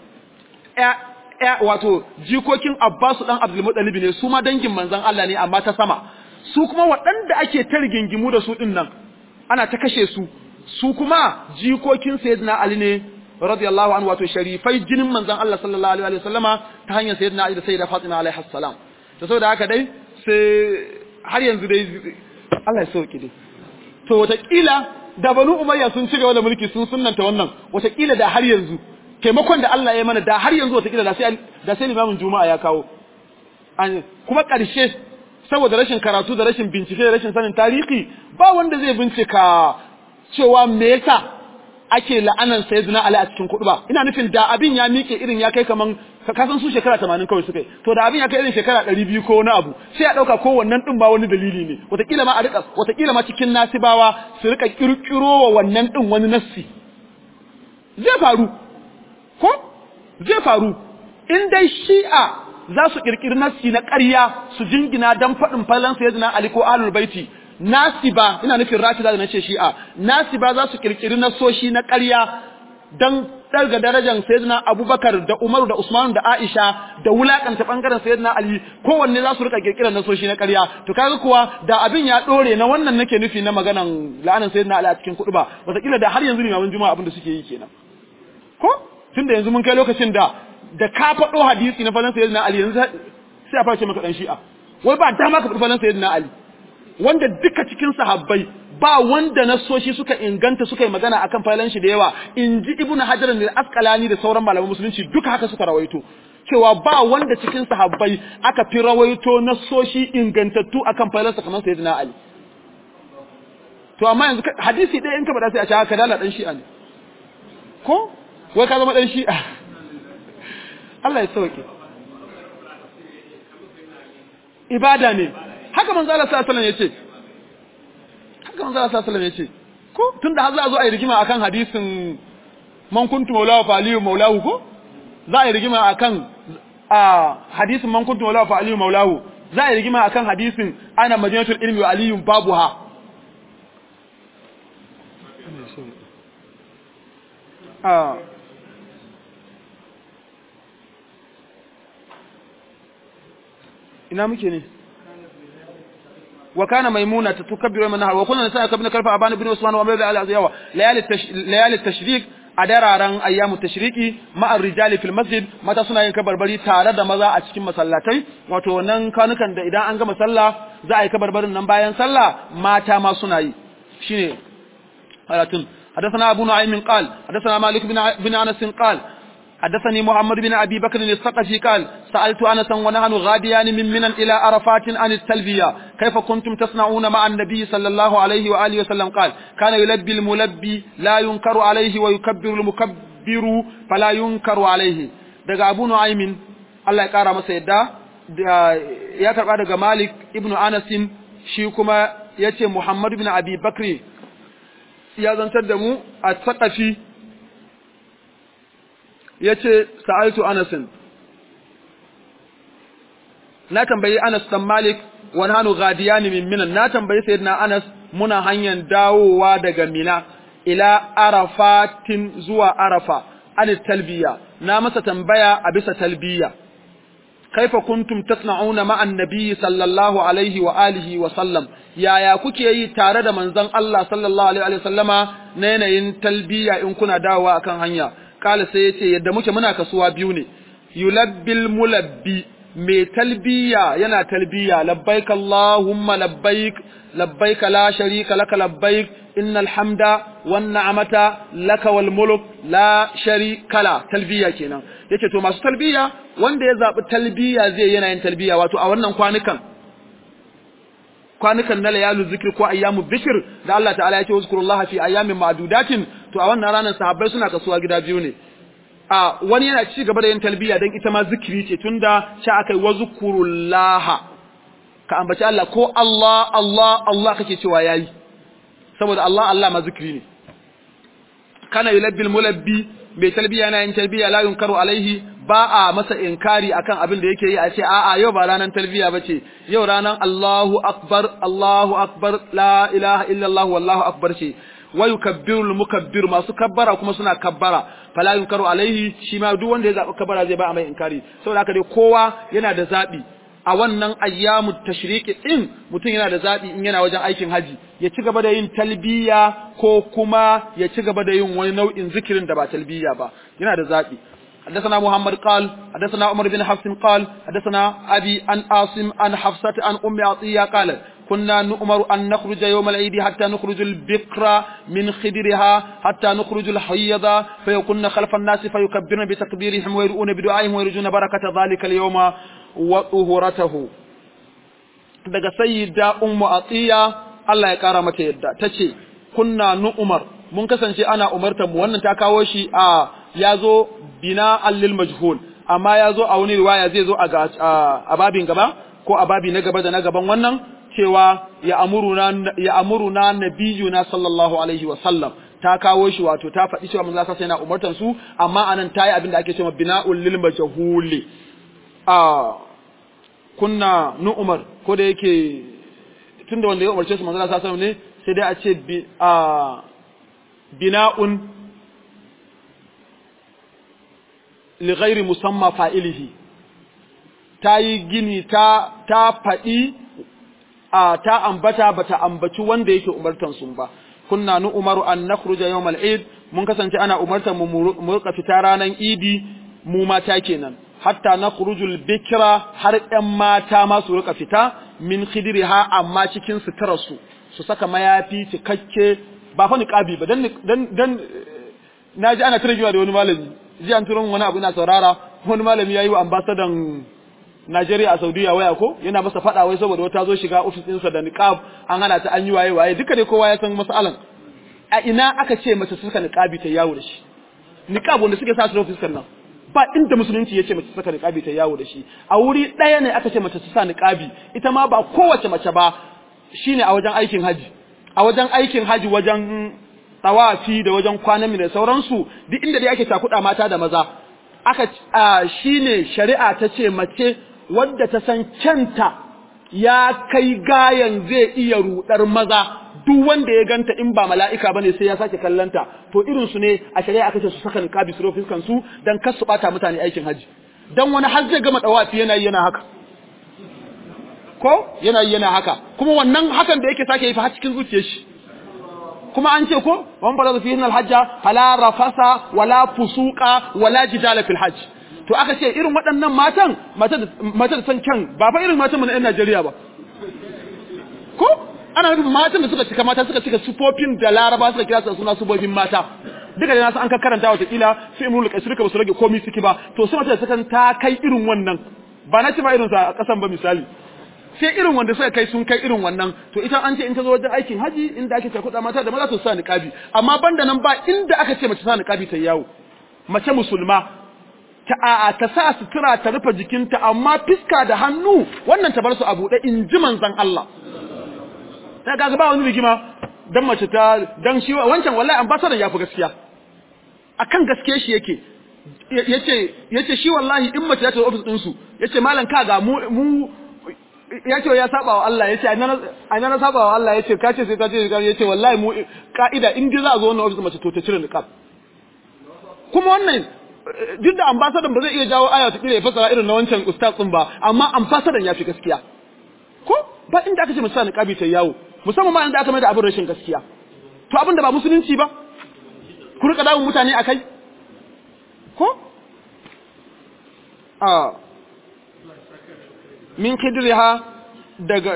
wato jikokin Abbasu dan Abdul Muttalib ne su ma dangin manzon Allah ne amma ta sama su kuma waɗanda ake ta rigingimu da su din nan ana ta kashe su su kuma jikokin Sayyidina Ali ne radiyallahu anhu wato sharifai jinin manzon Allah sallallahu alaihi wa sallama ta hanyar Sayyidina Ali da Sayyida Fatima alaiha salam to saboda haka dai sai har yanzu dai Allah ya sauke dai to wataƙila da Banu Umayya sun ci gaba da mulki sun sunnanta wannan wataƙila da har yanzu taimakon da Allah ya mana da har yanzu wataƙila da sai da sai limamin juma'a ya kawo kuma ƙarshe saboda rashin karatu da rashin bincike da rashin sanin tarihi ba wanda zai bincika cewa me yasa ake la'anan sayyidina Ali a cikin kuɗi ba ina nufin da abin ya miƙe irin ya kai kaman ka san su shekara 80 kawai suka yi to da abin ya kai irin shekara 200 ko wani abu sai a dauka ko wannan din ba wani dalili ne wataƙila ma a rika wataƙila ma cikin nasibawa su rika kirkiro wa wannan din wani nassi zai faru ko zai faru in dai shi'a za su kirkiri nassi na ƙarya su jingina dan faɗin falan sayyidina Ali ko ahlul baiti nasiba ina nufin rafida da nace shi'a nasiba za su kirkiri nasoshi na ƙarya dan ɗarga darajar sayyidina Abubakar da Umaru da Usman da Aisha da wulakanta bangaren sayyidina Ali kowanne za su rika kirkirar nasoshi na ƙarya to kaga kuwa da abin ya dore na wannan nake nufi na maganan la'anan sayyidina Ali a cikin kuɗi ba wataƙila da har yanzu limamin juma'a abin da suke yi kenan ko tunda yanzu mun kai lokacin da da ka faɗo hadisi na falan sayyidina Ali yanzu sai a face maka dan shi'a wai ba dama ka faɗi falan sayyidina Ali wanda duka cikin sahabbai ba wanda nasoshi suka inganta suka yi magana akan falan shi da yawa in ji ibnu hajar al-asqalani da sauran malaman musulunci duka haka suka rawaito cewa ba wanda cikin sahabbai aka fi rawaito nasoshi ingantattu akan falan sa kamar sayyidina ali to amma yanzu hadisi ɗaya in ka faɗa sai a ce haka dala dan shi'a ne ko wai ka zama dan shi'a Allah ya sauke ibada ne haka manzo Allah sallallahu alaihi wasallam yace haka manzo Allah sallallahu alaihi wasallam yace ko tunda har za a zo a yi rigima akan hadisin man kuntu maulahu fa aliyu maulahu ko za a yi rigima akan a hadisin man kuntu maulahu fa aliyu maulahu za a yi rigima akan hadisin ana madinatul ilmi wa aliyu babuha a ina muke ne وكان ميمونة تكبر من النهار وكنا نساء كبن كلف أبان بن عثمان ومرد على الزيوة ليالي, التش... ليالي التشريك أدراران أيام التشريك مع الرجال في المسجد متى سنة ينكبر بري تارد مزا أتكين مسلاتي وتو نن كان كان إذا أنغ مسلا زا يكبر بري نمبايا سلا ما تاما سنة شيني هلاتون حدثنا أبو نعيم قال حدثنا مالك بن, بن أنس قال حدثني محمد بن أبي بكر الثقفي قال سألت أنسا ونحن غاديان من منى إلى عرفات عن التلبية كيف كنتم تصنعون مع النبي صلى الله عليه وآله وسلم قال كان يلبي الملبي لا ينكر عليه ويكبر المكبر فلا ينكر عليه daga Abu Nu'aymin Allah ya kara masa yadda ya karba daga Malik ibn Anas shi kuma yace Muhammad ibn Abi Bakr ya zantar da mu a Saqafi ya ce sa'altu anasin na tambayi anas dan malik wani hannu gadiyani min minan na tambayi sayyidina anas muna hanyar dawowa daga mina ila arafatin zuwa arafa an talbiya na masa tambaya a bisa talbiya kaifa kuntum tasna'una ma'an nabiyyi sallallahu alaihi wa alihi wa sallam yaya kuke yi tare da manzon Allah sallallahu alaihi wa sallama na yanayin talbiya in kuna dawowa akan hanya kala sai yace yadda muke muna kasuwa biyu ne yulabbil mulabbi mai talbiya yana talbiya labbaik allahumma labbaik labbaik la sharika laka labbaik innal hamda wan ni'mata laka wal mulk la sharika la talbiya kenan yace to masu talbiya wanda ya zabi talbiya zai yana yin talbiya wato a wannan kwanukan kwanukan na layalu zikir ko ayyamu zikir da Allah ta'ala ya ce uzkurullaha fi ayyamin ma'dudatin to a wannan ranar sahabbai suna kasuwa gida biyu ne a wani yana ci gaba da yin talbiya dan ita ma zikiri ce tunda sha akai wazkurullaha ka ambaci Allah ko Allah Allah Allah kake cewa yayi saboda Allah Allah ma zikiri ne kana yulabbil mulabbi mai talbiya yana yin talbiya la yunkaru alaihi ba a masa inkari akan abin da yake yi a ce a'a yau ba ranar talbiya bace yau ranar Allahu akbar Allahu akbar la ilaha illa Allah wallahu akbar ce wa yukabbiru mukabbir masu kabbara kuma suna kabbara fala yunkaru alaihi shi ma duk wanda ya zabi kabbara zai ba a mai inkari saboda haka dai kowa yana da zabi a wannan ayyamu tashriki din mutum yana da zabi in yana wajen aikin haji ya ci gaba da yin talbiya ko kuma ya ci gaba da yin wani nau'in zikirin da ba talbiya ba yana da zabi حدثنا محمد قال حدثنا عمر بن حفص قال حدثنا أبي عن عاصم عن حفصة عن أم عطية قال كنا نؤمر أن نخرج يوم العيد حتى نخرج البقر من خدرها حتى نخرج الحيض فيكون خلف الناس فيكبرن بتكبيرهم ويرؤون بدعائهم ويرجون بركة ذلك اليوم وطهورته daga sayyida ummu atiya Allah ya kara mata yadda tace kunna nu'mar mun kasance ana umartar mu wannan ta kawo shi a yazo bina allil majhul amma yazo a wani riwaya zai zo a a babin gaba ko a babi na gaba da na gaban wannan cewa ya amuruna ya amuruna nabiyuna sallallahu alaihi wa sallam ta kawo shi wato ta faɗi cewa manzo sallallahu yana umartar su amma anan tayi abin da ake cewa bina'ul lil majhuli a kunna nu umar ko da yake tunda wanda ya umarce su manzo sallallahu alaihi ne sai dai a ce bi a bina'un li ghairi musamma fa'ilihi ta yi gini ta ta faɗi a ta ambata bata ambaci wanda yake umartan sun ba kunna nu umaru an nakhruja yawm al-eid mun kasance ana umartan mu mu rika fita ranan idi mu mata kenan hatta nakhrujul bikra har ƴan mata ma su rika fita min khidriha amma cikin suturarsu su saka mayafi cikakke ba fa niqabi ba dan dan dan naji ana tarjiwa da wani malami ji an turo wani abu ina saurara wani malami yayi wa ambassador Najeriya a Saudiya waya ko yana masa fada wai saboda wata zo shiga office ɗinsa da niqab an hana ta an yi waye waye duka dai kowa ya san masalan a ina aka ce mace su saka niqabi ta yawo da shi niqab wanda suke sa su office nan ba inda musulunci ya ce mace saka niqabi ta yawo da shi a wuri ɗaya ne aka ce mace su sa niqabi ita ma ba kowace mace ba shine a wajen aikin haji a wajen aikin haji wajen tawafi da wajen kwanan da sauransu duk inda dai ake takuda mata da maza aka shine shari'a ta ce mace wadda ta san kyanta ya kai gayan zai iya rudar maza duk wanda ya ganta in ba mala'ika bane sai ya sake kallanta to irin su ne a shari'a aka ce su saka niqabi su rufe kansu dan kar su bata mutane aikin haji dan wani har zai gama dawafi yana yi yana haka ko yana yi yana haka kuma wannan hakan da yake sake yi fa har cikin zuciyar shi kuma an ce ko wan fara fi hinal hajja fala rafasa wala fusuqa wala jidala fil hajj to aka ce irin waɗannan matan mata da san kyan ba fa irin matan mu na Najeriya ba ko ana nufin matan da suka cika mata suka cika sufofin da Laraba suka kira su suna sufofin mata duka da nasu an ka karanta wata kila sai imrul qais duka ba su rage komai suke ba to sai mata da suka ta kai irin wannan ba na ci ba irin sa a kasan ba misali sai irin wanda suka kai sun kai irin wannan to ita an ce in ta zo wajen aikin haji inda ake cakuɗa mata da maza to sa niqabi amma banda nan ba inda aka ce mace sa niqabi ta yawo mace musulma ta a'a ta sa sutura ta rufe jikinta amma fiska da hannu wannan ta bar su a buɗe in ji manzon Allah ta ga ba wani rigima dan mace ta dan shi wancan wallahi ambassador ya fi gaskiya akan gaskiya shi yake yace yace shi wallahi in mace ta zo office din su yace malam kaga mu mu ya ce ya saba wa Allah ya ce a na saba wa Allah ya ce kace sai kace ya ce wallahi mu ka'ida in dai za a zo wannan ofis mace to ta cire niqab kuma wannan duk da ambassador ba zai iya jawo aya ta kire ya fasara irin na wancan ustaz din ba amma ambassador ya fi gaskiya ko ba inda aka ce musa niqabi ta yawo musamman ma inda aka mai da abin rashin gaskiya to abin da ba musulunci ba ku rika dawo mutane akai ko a min khidriha daga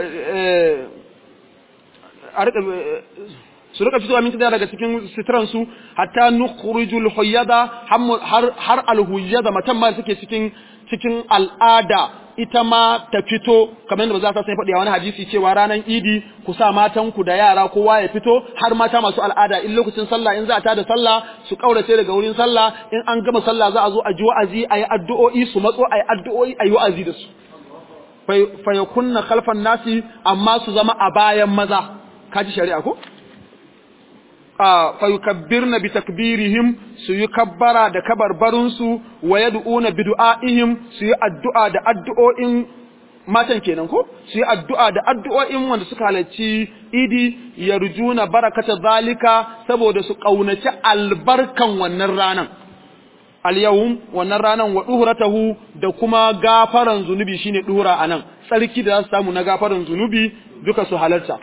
a rika su rika fitowa min khidriha daga cikin sitran su hatta nukhrijul huyyada har har al huyyada matan ma suke cikin cikin al'ada ita ma ta fito kamar yadda ba za ta sai faɗi a wani hadisi cewa ranar idi ku sa matan ku da yara kowa ya fito har mata masu al'ada in lokacin sallah in za a tada sallah su kaurace daga wurin sallah in an gama sallah za a zo a ji wa'azi a yi addu'o'i su matso a yi addu'o'i a yi wa'azi da su fayakunna khalfan nasi amma su zama a bayan maza kaji shari'a ko fayukabbirna bi takbirihim su yi kabbara da kabarbarun su wa yad'una bi du'aihim su yi addu'a da addu'o'in matan kenan ko su yi addu'a da addu'o'in wanda suka halarci idi yarjuna barakata zalika saboda su kaunaci albarkan wannan ranan al-yawm wannan ranan wa duhratahu da kuma gafaran zunubi shine duhura anan tsarki da za su samu na gafaran zunubi duka su halarta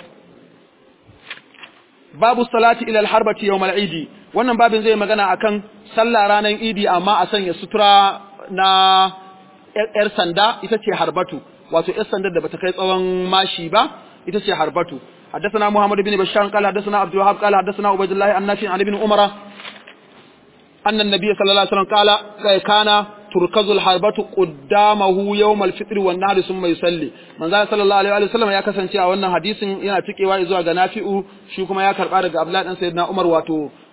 babu salati ila al-harbati yawm al-idi wannan babin zai magana akan sallah ranan idi amma a sanya sutura na yar sanda ita ce harbatu wato yar sanda da bata kai tsawon mashi ba ita ce harbatu حدثنا محمد بن بشار قال حدثنا عبد الوهاب قال حدثنا عبيد الله النافع عن ابن عمر أن النبي صلى الله عليه وسلم قال كان تركز الحربة قدامه يوم الفطر والنهر ثم يصلي من ذا صلى الله عليه وسلم ya kasance a wannan hadisin yana cikewa zuwa ga Nafi'u shi kuma ya karba daga Abdullah dan Sayyidina Umar wato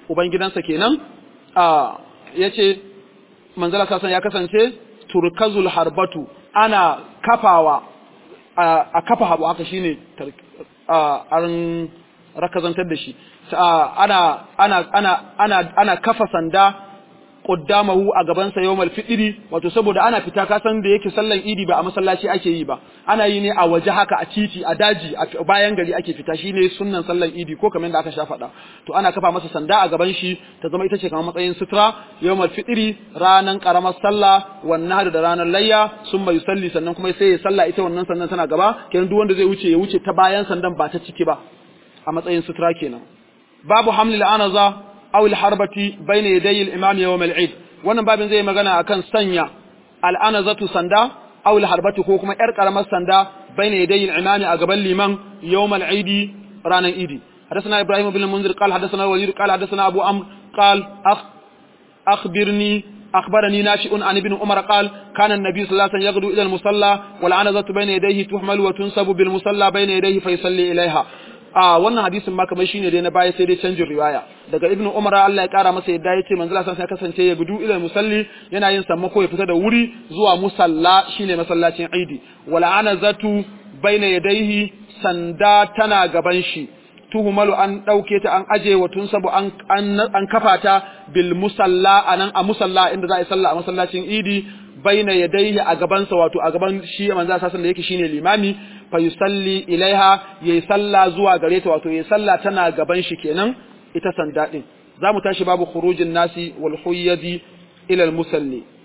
ubangidansa kenan a yace manzala sasan ya kasance turkazul harbatu ana kafawa a kafa habu haka shine an rakazantar da shi ana ana ana ana ana kafa sanda qaddamahu a gaban sa yawmal fitri wato saboda ana fita ka san da yake sallan idi ba a masallaci ake yi ba ana yi ne a waje haka a titi a daji a bayan gari ake fita shine sunnan sallan idi ko kamar da aka sha faɗa to ana kafa masa sanda a gaban shi ta zama ita ce kamar matsayin sutra yawmal fitri ranan karamar sallah wannan da ranar layya sun mai salli sannan kuma sai ya salla ita wannan sannan tana gaba kenan duk wanda zai wuce ya wuce ta bayan sandan ba ta ciki ba a matsayin sutra kenan babu hamlil anaza aw al-harbati bayna yaday al-imam yawm al-eid wannan babin zai magana akan sanya al-anazatu sanda aw al-harbati ko kuma yar karamar sanda bayna yaday al-imam a gaban liman yawm al-eid ranan idi حدثنا ابراهيم بن المنذر قال حدثنا الوليد قال حدثنا ابو عمرو قال أخ اخبرني أخبرني ناشئ عن ابن عمر قال كان النبي صلى الله عليه وسلم يغدو إلى المصلى والعنزة بين يديه تحمل وتنصب بالمصلى بين يديه فيصلي إليها a wannan hadisin ma kamar shine dai na baya sai dai canjin riwaya daga ibnu umar Allah ya kara masa yadda yace manzo Allah sai kasance ya gudu ila musalli yana yin sammako ya fita da wuri zuwa musalla shine masallacin Eid wala anazatu baina yadayhi sanda tana gaban shi tuhumalu an dauke ta an aje wa tunsabu an an kafa ta bil musalla anan a musalla inda za a yi sallah a masallacin Eid baina yadayhi a gabansa wato a gaban shi manzo Allah da yake shine limami fa yusalli ilaiha yayi sallah zuwa gare ta wato yayi sallah tana gaban shi kenan ita sanda din zamu tashi babu khurujin nasi wal huyyadi ila al musalli